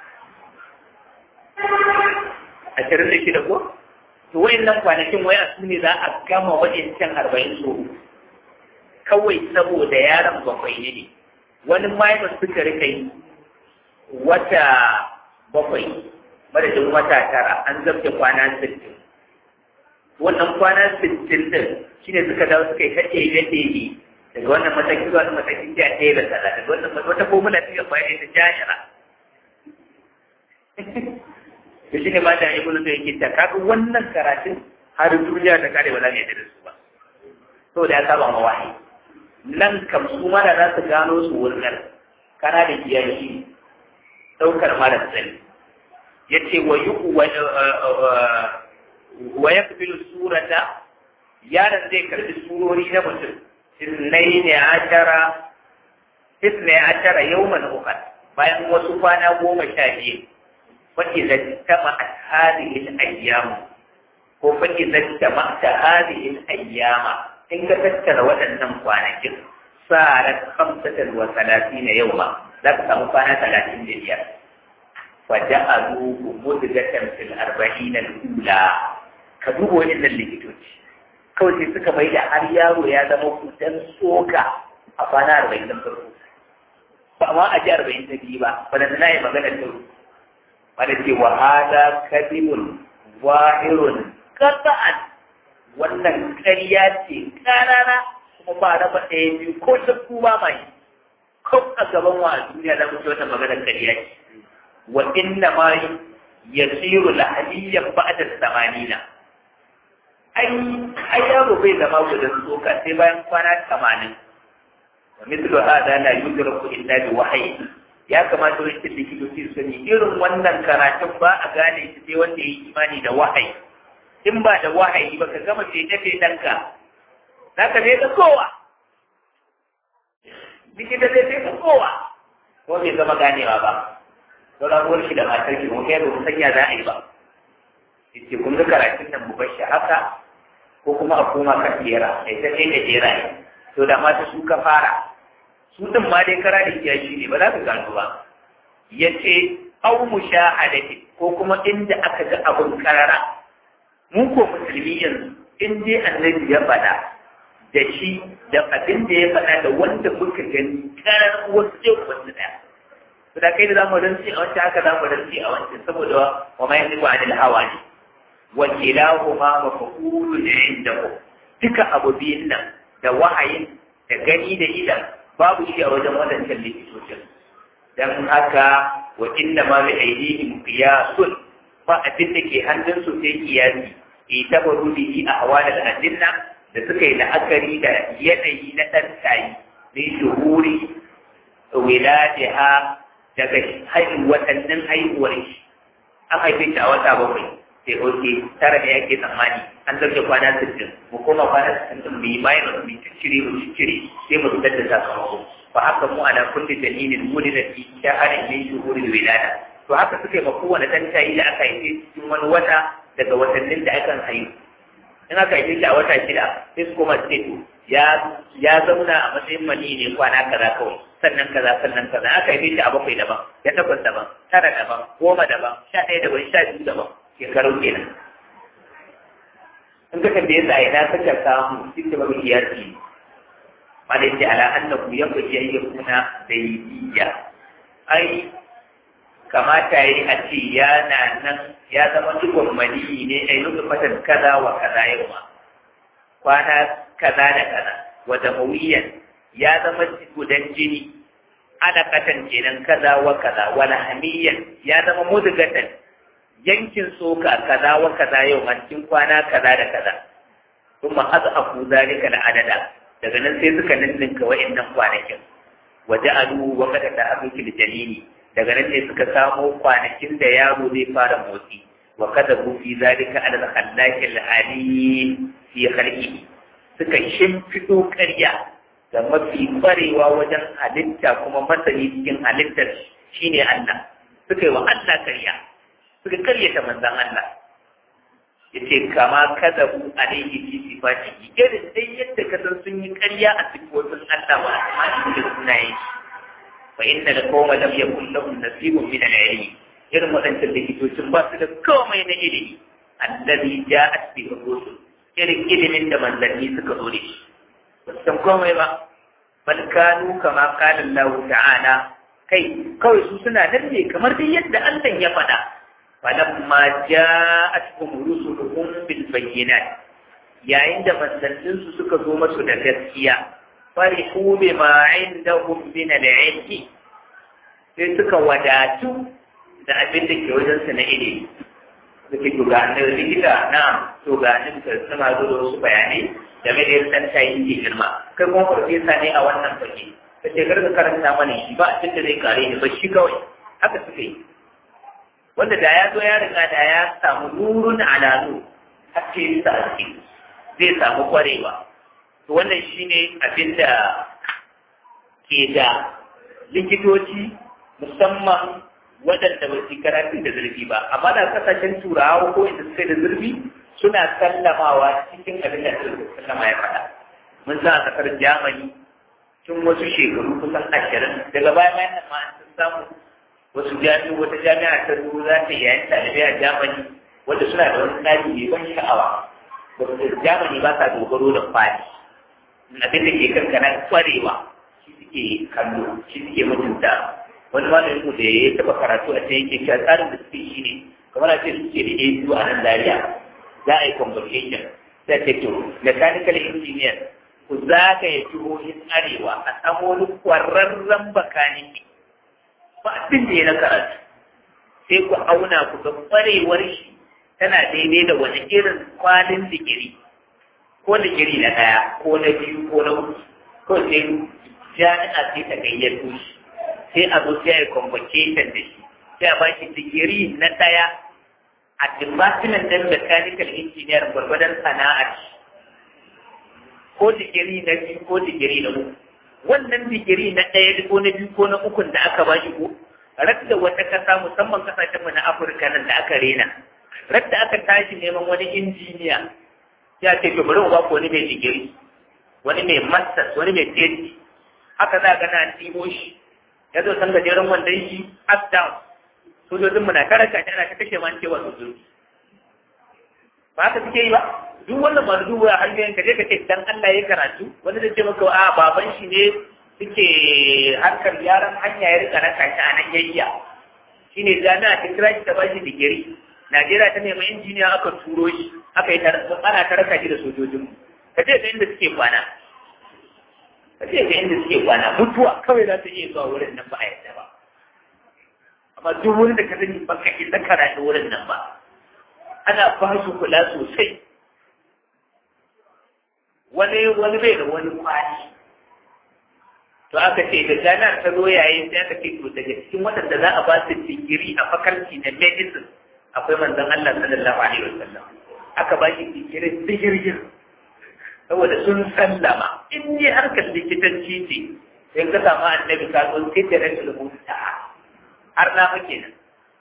ashirin da shida ko to wayannan kwanakin waya su ne za a gama wayancan arba'in so kawai saboda yaron bakwai ne wani mahaifin suka rika yi wata bakwai madadin wata tara an zabta kwana sittin wannan kwana sittin din shine suka dawo suka yi kace da ɗebe daga wannan mataki zuwa wannan mataki sai a ɗaya da tsara daga wannan wata formula ta yi bayan ta jashira to shine ma da ibnu da yake ta kaga wannan karatun har duniya ta kare ba za mu yi da su ba saboda ya saba ma wahayi nan kam su mana za su gano su wurin kana da kiyaye ɗaukar mara sani ya ce wa yi wa ya fi surata yaron zai karbi surori na mutum isnai ne ashara isnai ashara yawman ukhra bayan wasu kwana goma sha biyu fa idza tama hadhihi al-ayyam ko fa idza tama hadhihi al-ayyama in ka tattara waɗannan kwanakin sa'arat khamsatan wa salatina yawma za ka samu kwana talatin da biyar fa ja'aluhu mudgatan fil arba'ina al-ula ka duba waɗannan likitoci kawai sai suka mai da har yaro ya zama kudan tsoka a kwana arba'in da farko ba ma a ji arba'in ta biyu ba ba da na yi magana ta ba da ce wa hada kadibun wahirun qata'an wannan ƙarya ce ƙarara kuma ba raba ɗaya biyu ko shakku ba mai ko a gaban wa a duniya za mu ci wata maganar ƙarya ce wa inna ma yasiru lahaliyan ba'da samanina ai ai yaro bai zama gudan tsoka sai bayan kwana tamanin wa mithlu hada la yudraku illa bi wahyi ya kamata wani likitoci su sani irin wannan karatun ba a gane shi sai wanda ya yi imani da wahayi in ba da wahayi ba ka gama fete fetanka za ka feta kowa likita zai feta kowa ko bai zama ganewa ba don rabuwar shi da matar ki kuma kai ba mu sanya za a yi ba yace kun ga karatun nan mu bashi haka ko kuma a koma kan jera sai ta kai da jera ne to da mata su ka fara su din ma dai kara da kiyashi ne ba za ka gano ba yace au mushahadati ko kuma inda aka ga abun karara mu ko musulmi yanzu in dai annabi ya faɗa da shi da abin da ya faɗa da wanda muka gani karar wasu yau wasu ɗaya to da kai da zamu rantsi a wancan haka zamu rantsi a wancan saboda wa ma yanzu anil hawa ne wa kilahuma mafqulun indahu duka abu biyun nan da wahayin da gani da idan babu shi a wajen wadancan likitocin dan haka wa inna ma bi aidihim qiyasun ba abin da ke hannunsu sai kiyasi itabaru bihi ahwal al-adilla da suka yi la'akari da yanayi na ɗan tayi min shuhuri wiladiha daga haihu watannin haihuwar shi an haife shi a wata bakwai sai oke tara ne yake tsammani an zarge kwana sittin mu koma kwana sittin din mu yi minus mu ciccire mu ciccire sai mu fitar da sakamako fa haka mu ana kulli dalilin muni da fi sha'arin min shuhuril wilada to haka suke ma kowane dan tayi da aka yi cikin wani wata daga watannin da akan haihu in aka yi shi a wata shida sai su koma ce to ya ya zauna a matsayin mani ne kwana kaza kawai sannan kaza sannan kaza aka yi shi a bakwai daban ya takwas daban tara daban goma daban sha ɗaya daban sha biyu daban shekaru kenan in ka tambaye sa ina saka samu duk da babu kiyasi ma da yake ala annahu yanbaghi an yakuna daidiyya ai kamata yi a ce yana nan ya zama cikon maniyi ne a yi fatan kaza wa kaza yau ma kwana kaza da kaza wa damawiyan ya zama gudan jini ana katan kenan kaza wa kaza wa lahamiyan ya zama mudgatan yankin soka kaza wa kaza yau ma cikin kwana kaza da kaza kuma azafu zalika da adada daga nan sai suka ninninka wa'annan kwanakin wa ja'alu wa qad ta'abuki jalili daga nan ne suka samo kwanakin da yaro zai fara motsi wa kada ku fi zalika ala al-khallaqi al-alim fi khalqihi suka shimfido ƙarya da mafi kwarewa wajen halitta kuma masani cikin halittar shine Allah suka yi wa Allah ƙarya suka karyata manzon Allah yace kama kada ku alaihi fi sifatihi irin dai yadda ka san sun yi ƙarya a sifofin Allah wa asma'ihi da sunayen shi فإن القوم لم يكن لهم نصيب من العلم irin waɗancan likitocin ba su da komai na ilimi allazi ja'at bi rusul irin ilimin da manzanni suka zo da shi ba su san komai ba bal kanu kama qala Allah ta'ala kai kawai su suna nan ne kamar dai yadda Allah ya faɗa falamma ja'atuhum rusuluhum bil bayyinat yayin da manzannin su suka zo masu da gaskiya farihu bima indahum min al-ilmi sai suka wadatu da abin da ke wajen su na ilimi suke to ga nan likita na to ga nan da suna zo da wasu bayanai game da yadda ta yi ke girma kai kuma farfesa ne a wannan fage ka ce kar ka karanta mana shi ba abin da zai kare ni ba shi kawai haka suka yi wanda da ya zo ya riga da ya samu nurun alalu haske sa haske zai samu kwarewa to wannan shine abin da ke da likitoci musamman waɗanda ba su karatu da zurfi ba amma da kasashen turawa ko inda suka da zurfi suna sallamawa cikin abin da sallama ya faɗa mun sa a kasar jamani tun wasu shekaru kusan ashirin daga baya bayan nan ma an samu wasu jami'u wata jami'a ta zo za ta yayin ɗalibai a jamani wanda suna da wani tsari mai ban sha'awa jamani ba sa dogaro da kwali abin da ke kankana kwarewa shi suke kallo shi suke mutunta wani malamin mu da ya taba karatu a can yake cewa tsarin da suke shi ne kamar a ce suke da ASU a nan Zaria za a yi convocation sai ce to mechanical engineer ku zagaye jihohin arewa a samu wani kwararren bakaniki ba abin da ya na karatu sai ku auna ku ga kwarewar shi tana daidai da wani irin kwalin digiri ko digiri na ɗaya ko na biyu ko na uku ko sai jami'a sai ta gayyato shi sai a zo sai a yi convocation da shi sai a bashi digiri na ɗaya a department ɗin mechanical engineer gwargwadon sana'ar shi ko digiri na biyu ko digiri na uku wannan digiri na ɗaya ko na biyu ko na ukun da aka bashi ko radda wata kasa musamman kasashenmu na afirka nan da aka rena radda aka tashi neman wani injiniya ya ce to bari mu ba ku wani mai digiri wani mai masters wani mai PhD haka za ga na timo shi ya zo san gajeren wandon shi up down sojojinmu na karaka shi ana ta kashe man cewa sojoji ba haka suke yi ba duk wannan ba duba a hanyoyin ka je ka ce dan Allah ya karatu wani zai ce maka a baban shi ne suke harkar yaran hanya ya rika raka shi a nan yayya shine jami'a ta kira shi ta bashi digiri Najeriya ta nemi injiniya aka turo shi aka yi ana ta raka shi da sojojinmu ka je ga inda suke kwana ka ce ga inda suke kwana mutuwa kawai za ta iya zuwa wurin nan ba a yadda ba amma duk wurin da ka sani ba ka isa karatu wurin nan ba ana ba su kula sosai wani wani bai da wani kwani to aka ce da jami'ar ta zo yayin sai aka ce to daga cikin waɗanda za a ba su digiri a faculty na medicine akwai manzon Allah sallallahu alaihi wasallam aka ba shi kikirin digirgir saboda sun sallama in ne harkar likitanci ce sai ka samu annabi ka zo sai da rashin rubuta har na muke nan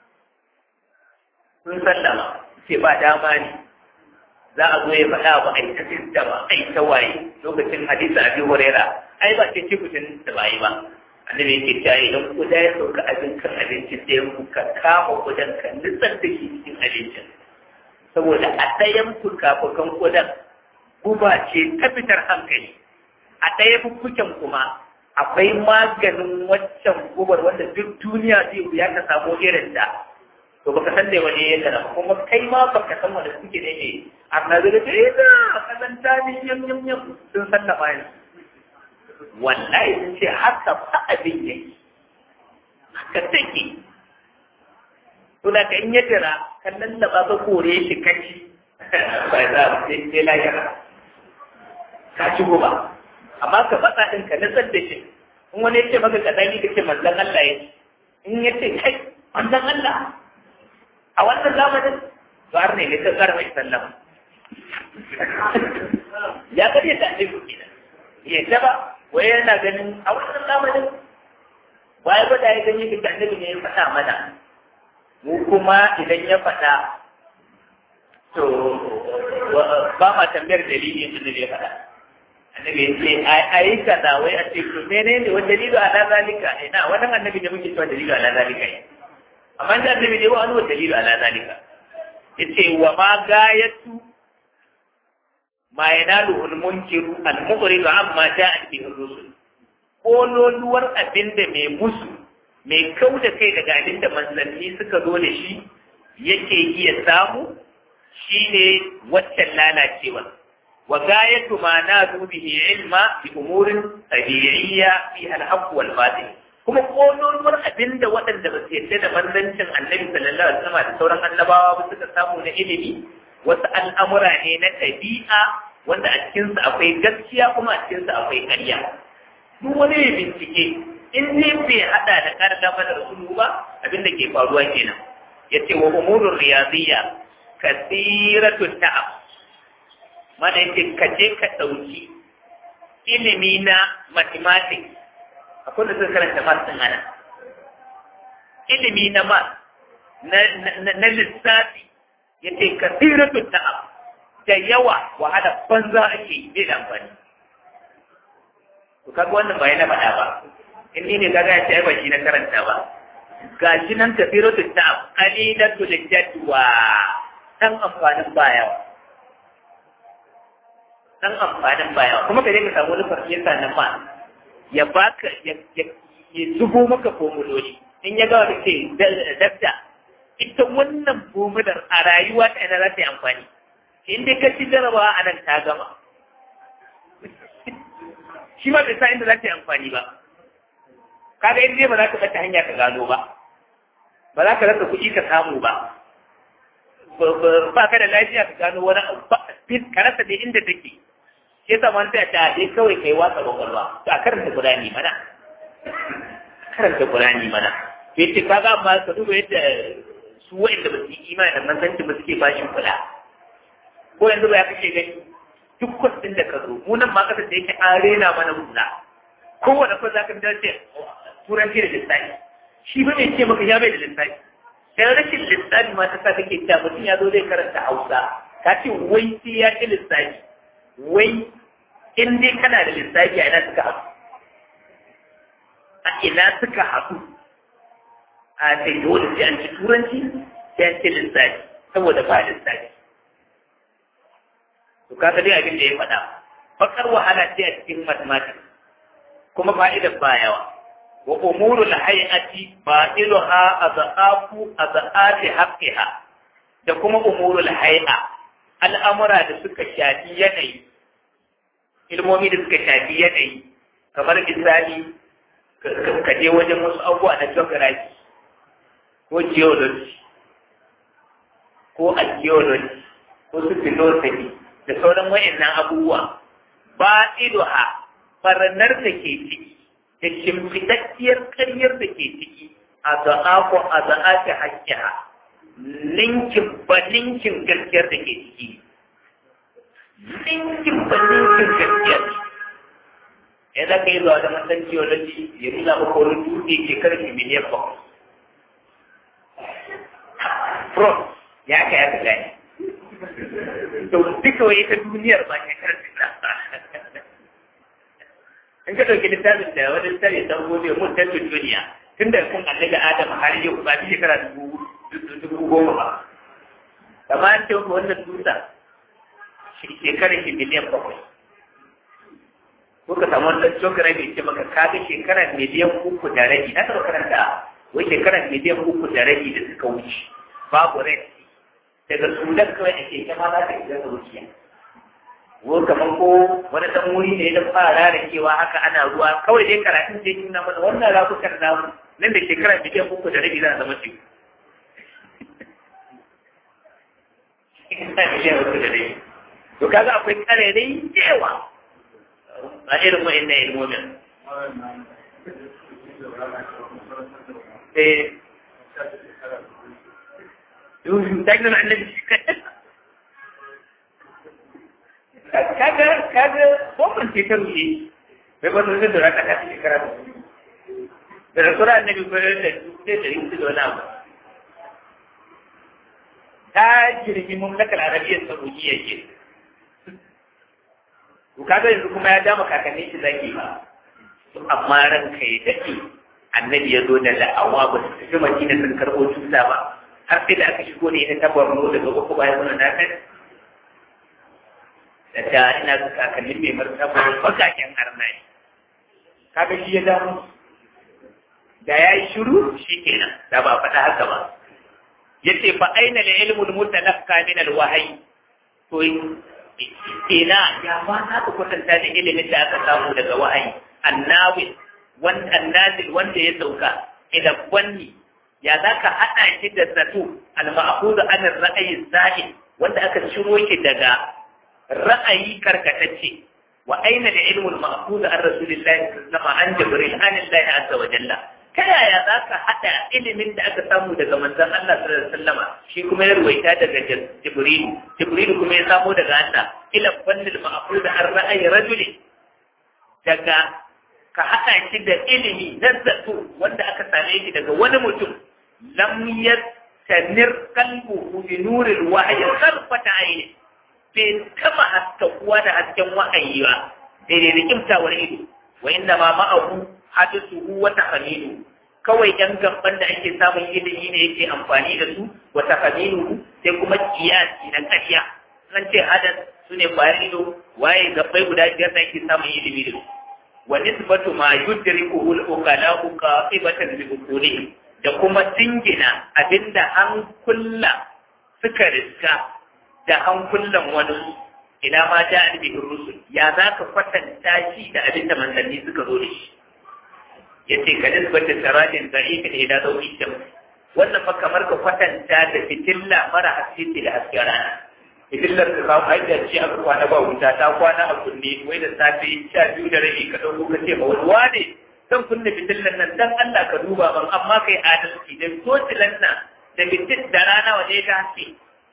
sun sallama ce ba dama ne za a zo ya faɗa ba a yi ta sistama a yi ta waye lokacin hadisa abi huraira ai ba ce ce kucin da ba yi ba annabi yake cewa idan kuda ya sauka abin kan abincin da ya ka kama kudan ka nitsar da shi cikin abincin saboda a ɗayan fukafukan kudan guba ce ta fitar hankali a ɗaya fuffuken kuma akwai maganin waccan gubar wanda duk duniya zai wuya ka samu irin da to baka san da wani yadda na kuma kai ma baka san wanda suke ne ne amma zai ce eh da kazanta ne yam yam yam sun sallama yanzu wallahi sun ce haka fa abin yake haka take to da ka in ya jira kan lallaba ka kore shi kaci ba za a sai sai lahira ka ci goba amma ka faɗa ɗin ka nasar da shi in wani ya ce maka ka dani ka ce manzan Allah ya in ya ce kai manzan Allah a wannan zamanin to har ne ne ka kara mai sallama ya karya ta annabi kenan ya ta ba wai yana ganin a wannan zamanin waye ba da ya ganye ka annabi ne ya faɗa mana mu kuma idan ya faɗa to ba ma tambayar dalilin da ya faɗa annabi ya ce a yi kaza wai a ce to menene wani dalilu ala zalika ina wannan annabi ne muke cewa dalilu ala zalika ne amma da annabi ne ba wani wani dalilu ala zalika yace wa ma gayatu ma yanalu al munkiru al mughridu amma ja'a bihi rusul kololuwar abinda mai musu mai kau da kai daga abinda manzanni suka zo da shi yake iya samu shine waccan lalacewa wa gayatu ma nadu bihi ilma bi umurin tabi'iyya fi al-haqq wal batil kuma kololuwar abinda waɗanda ba su yadda da manzancin annabi sallallahu alaihi wasallam da sauran annabawa ba suka samu na ilimi wasu al'amura ne na ɗabi'a wanda a cikinsu akwai gaskiya kuma a cikinsu akwai ƙarya duk wani mai bincike in ne bai haɗa da ƙarda mana rasulu ba abin da ke faruwa kenan ya ce wa umurun riyaziyya kasiratu ta'ab mana yake ka je ka ɗauki ilimi na mathematics akwai da suka karanta maths ɗin ana ilimi na maths na lissafi ya ce kasiratu ta'ab da yawa wahala banza ake yi bai da amfani to kaga wannan ba yana faɗa ba in ni ne kaga ya ce ai ba shi na karanta ba ga shi nan kasiratu ta'ab qalilatu lijadwa dan amfanin ba yawa dan amfanin ba yawa kuma ka je ka samu wani farfesa na ma ya baka ya zubo maka formuloli in ya gawa da ce dabda ita wannan formular a rayuwa ta ina za ta yi amfani in dai ka ci jarabawa a nan ta gama shi ma bai sa inda za ta yi amfani ba kaga in dai ba za ka bata hanya ka gano ba ba za ka rasa kuɗi ka samu ba ba ka da lafiya ka gano wani ka rasa dai inda take shi yasa man ta ta dai kawai kai watsa kwakwalwa to a karanta Qur'ani mana karanta Qur'ani mana yace kaga amma ka duba yadda su wa'anda ba su yi imani da manzanci ba suke bashin kula ko yanzu ba ya kashe gani duk kwasin da ka zo mu nan ma kasar da yake an rena mana hula kowane kwas za ka fitar ce turanci da lissafi shi ba mai ce maka ya bai da lissafi dan rashin lissafi ma ta sa kake cewa mutum ya zo zai karanta hausa ka ce wai sai ya ci lissafi wai in dai kana da lissafi a ina suka haɗu a ina suka haɗu a sai dole sai an ci turanci sai an ci lissafi saboda ba lissafi to kaga dai abin da ya faɗa bakar wahala ce a cikin mathematics kuma fa'idar ba yawa wa umurul hay'ati ba'iluha azaqafu azaqati haqqiha da kuma umurul hay'a al'amura da suka shafi yanayi ilmomi da suka shafi yanayi kamar misali ka je wajen wasu abubuwa na geography ko geology ko archaeology ko su philosophy da sauran wayannan abubuwa ba idoha barnar da ke ciki da shimfidacciyar karyar da ke ciki a za'ako a za'aki hakkiha ninkin ba ninkin gaskiyar da ke ciki ninkin ba ninkin gaskiyar ya za ka yi zuwa da matan geology ya nuna maka wani dutse ke karfi miliyan bakwai from ya ka ya ka gani to duka wai ita duniyar ba ke karfi na in ka ɗauki littafin da wani littafi ta gode mun tattun duniya tun da kun annabi adam har yau ba fi shekara dubu goma ba amma an ce wannan dutsen shekarar shi miliyan bakwai ko ka samu wani shekara mai ce maka kaga shekarar miliyan uku da rabi na taɓa karanta wai shekarar miliyan uku da rabi da suka wuce babu rai daga sudan kawai ake kama za ka iya rukiya ko kamar ko wani dan wuri ne da fara da kewa haka ana ruwa kawai dai karatun da yake nuna mana wannan rafukan namu nan da shekara miliyan uku da rabi za a zama teku miliyan uku da rabi to kaga akwai karerai yawa a irin wa'annan ilmomin eh Dagnan annabi shi kaga kaga bomban ce ta rufe bai ba su da raka ta shekara da da rasura annabi ko da da da yin da wani abu ta jirgin mamlakar arabiyyar saudiya ke to kaga yanzu kuma ya dama kakannin shi zaki ba amma ranka ya dake annabi ya zo da da'awa ba su tafi madina sun karɓo tuta ba har sai da aka shigo ne ita ta borno daga uku bayan wannan nakar da ta ina ga kakannin mai martaba bakaken arna ne kaga shi ya damu da ya yi shiru shi kenan da ba faɗa haka ba yace fa aina la ilmul mutalaqqa min al wahyi to ina ya ba na ka kwatanta da ilimin da aka samu daga wahayi annawi wanda annazil wanda ya sauka ila wanni ya za ka haɗa shi da zato al-ma'khudh an ar-ra'yi zahid wanda aka ciro shi daga ra'ayi karkatacce wa aina da ilmul ma'khudh an rasulillahi sallallahu alaihi an jibril an Allah azza wa jalla ta yaya za ka haɗa ilimin da aka samu daga manzon Allah sallallahu alaihi wasallam shi kuma ya ruwaita daga jibril jibril kuma ya samo daga Allah ila fannil ma'khudh an ra'ayi rajuli daga ka haɗa shi da ilimi na zato wanda aka same shi daga wani mutum lam yastanir qalbuhu bi nuril wahyi sarfata ayni bai taba haskakuwa da hasken wahayi ba daidai da kimtawar ido wa inda ma ma'ahu hadisuhu wa tahmilu kawai yan gaban da ake samun ilimi ne yake amfani da su wa tahmilu sai kuma kiyasi na ƙarya an ce hadas su ne bayan ido waye gabbai guda biyar da ake samun ilimi da su wa nisbatu ma yudrikuhu al-uqala'u qatibatan bi uqulihim da kuma dingina abinda an kulla suka riska da an kullan wani ina ma ja an bihin rusul ya za ka kwatanta shi da abinda manzanni suka zo da shi ya ce ka nisbata sarajin za'ika da ila zauri sham wannan fa kamar ka kwatanta da fitilla mara haske da hasken rana fitillar ka kawo haidar ce aka kwana ba wuta ta kwana a kunne wai da safe sha biyu da rabi ka ɗauko ka ce ba wani wane zan kunna fitillar nan dan Allah ka duba ban amma kai adalci da tocilan nan da fitil da rana waje ta haske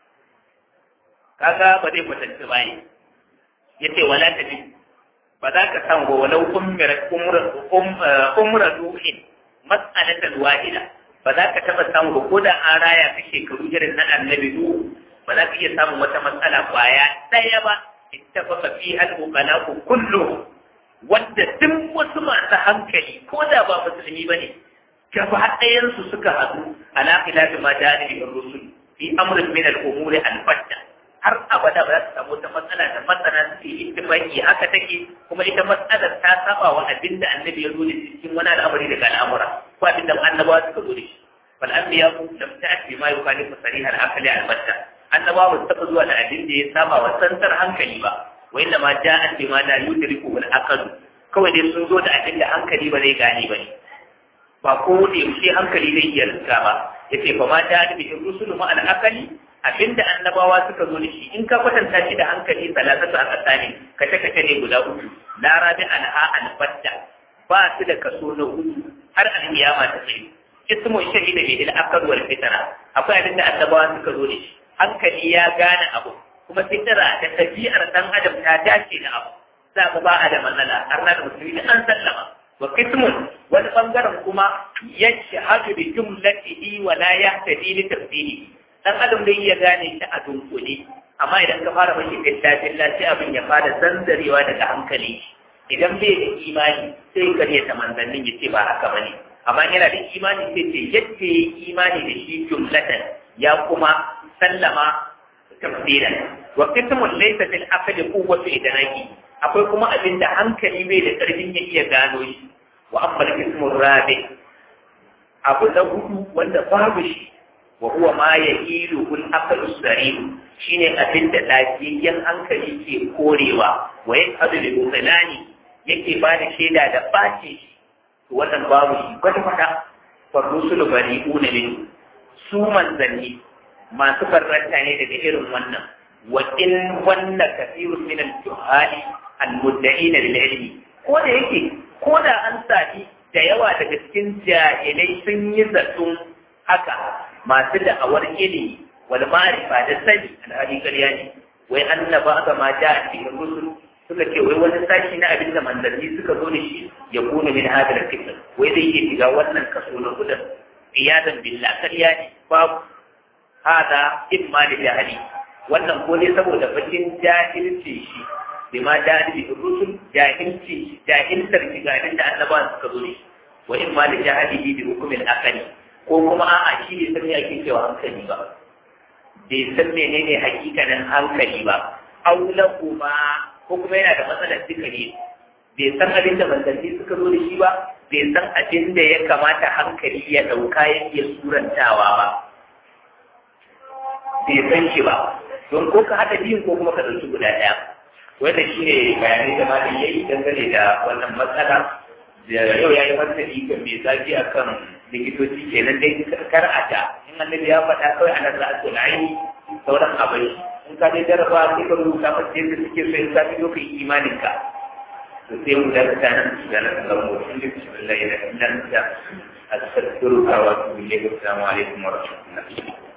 kaga ba zai kwatanci ba ne yace wala ta bi ba za ka san go walau umra umra duhin mas'alatan wahida ba za ka taba samu ko da an raya ka shekaru irin na annabi nuhu ba za ka iya samun wata matsala kwaya ɗaya ba ittafaqa fiha al-uqala'u kulluhum wanda duk wasu masu hankali ko da ba musulmi bane gaba ɗayansu suka haɗu ala khilafi ma da ni rusul fi amrin min al-umuri al-fatta har abada ba za su samu wata matsala da masana suke ittifaqi haka take kuma ita matsalar ta saba wa abinda annabi ya zo da cikin wani al'amari daga al'amura ko abinda annabawa suka zo da shi fal anbiya lam ta'ti ma yukhalifu sarih al-aqli al-batta annabawa ba su taɓa zuwa da abin da ya saba wa tsantsar hankali ba wa inda ma ja'at bima la yudriku al-aql kawai dai sun zo da abin da hankali ba zai gane ba ne ba ko da yaushe hankali zai iya rinka ba yace fa ma ja'at bi rusulu ma al-aqli abinda annabawa suka zo da shi in ka kwatanta shi da hankali salatatu a tsakani kace kace ne guda uku la rabi anha al-fatta ba su da kaso na uku har al-qiyama ta tsaye ismu shahida bi al-aqd wal fitra akwai abin da annabawa suka zo da shi hankali ya gane abu kuma fitra da tabi'ar dan adam ta dace da abu za mu ba da matsala har na da musulmi da an sallama wa qismun wani bangaren kuma yashhadu bi jumlatihi wa la yahtadi li tafsiri dan adam dai ya gane shi a dunkule amma idan ka fara mashi billahi sai abin ya fara zanzarewa daga hankali idan bai da imani sai kare ta manzannin ya ce ba haka bane amma yana da imani sai ce yadda ya imani da shi jumlatan ya kuma sallama tafsiran wa qismun laysa fil aqli quwwatu idraki akwai kuma abin da hankali bai da karfin ya iya gano shi wa amma qismun rabi abu na hudu wanda babu shi wa huwa ma yahilu kul aqlu sarim shine abin da lafiyayyen hankali ke korewa wa yaqadu bi mutsalani yake ba da shaida da bace shi wannan babu shi kwata kwata fa rusulu bari'una min su manzanni masu farranta ne daga irin wannan wa in wanna kathirun min al-juhali al-mudda'ina lil ilmi ko da yake ko da an sami da yawa daga cikin jahilai sun yi zaton haka masu da'awar ilimi wal ma'rifa da sani alhali ƙarya ne wai annaba aka ma da a cikin rusul suka ce wai wani sashi na abin da manzanni suka zo da shi ya kuna min hadar kitab wai zai iya shiga wannan kaso na kudin iyadan billah ƙarya ne babu hada imma da jahili wannan ko ne saboda bakin jahilci shi bima jahili rusul jahilci jahiltar shiga da annabawan suka zo da shi wa imma da jahili bi hukumin akali ko kuma a'a shi ne san me ake cewa hankali ba bai san menene hakikanin hankali ba aula kuma ko kuma yana da matsalar duka ne bai san abin da manzanni suka zo da shi ba bai san abin da ya kamata hankali ya ɗauka ya iya surantawa ba bai san shi ba don ko ka haɗa biyun ko kuma ka ɗauki guda ɗaya wanda shi ne bayanai da malam ya yi dangane da wannan matsala da yau ya yi martani ga mai zafi a kan likitoci kenan dai kar a ta in annabi ya faɗa kawai ana za a tona aini sauran abin in ka dai jarraba sai ka rubuta masa yadda suke so in ka fi ka yi imanin ka to sai mu da ta nan su da nan ga mu in da bismillah ila illa anta astaghfiruka wa atubu ilayk assalamu alaikum wa rahmatullahi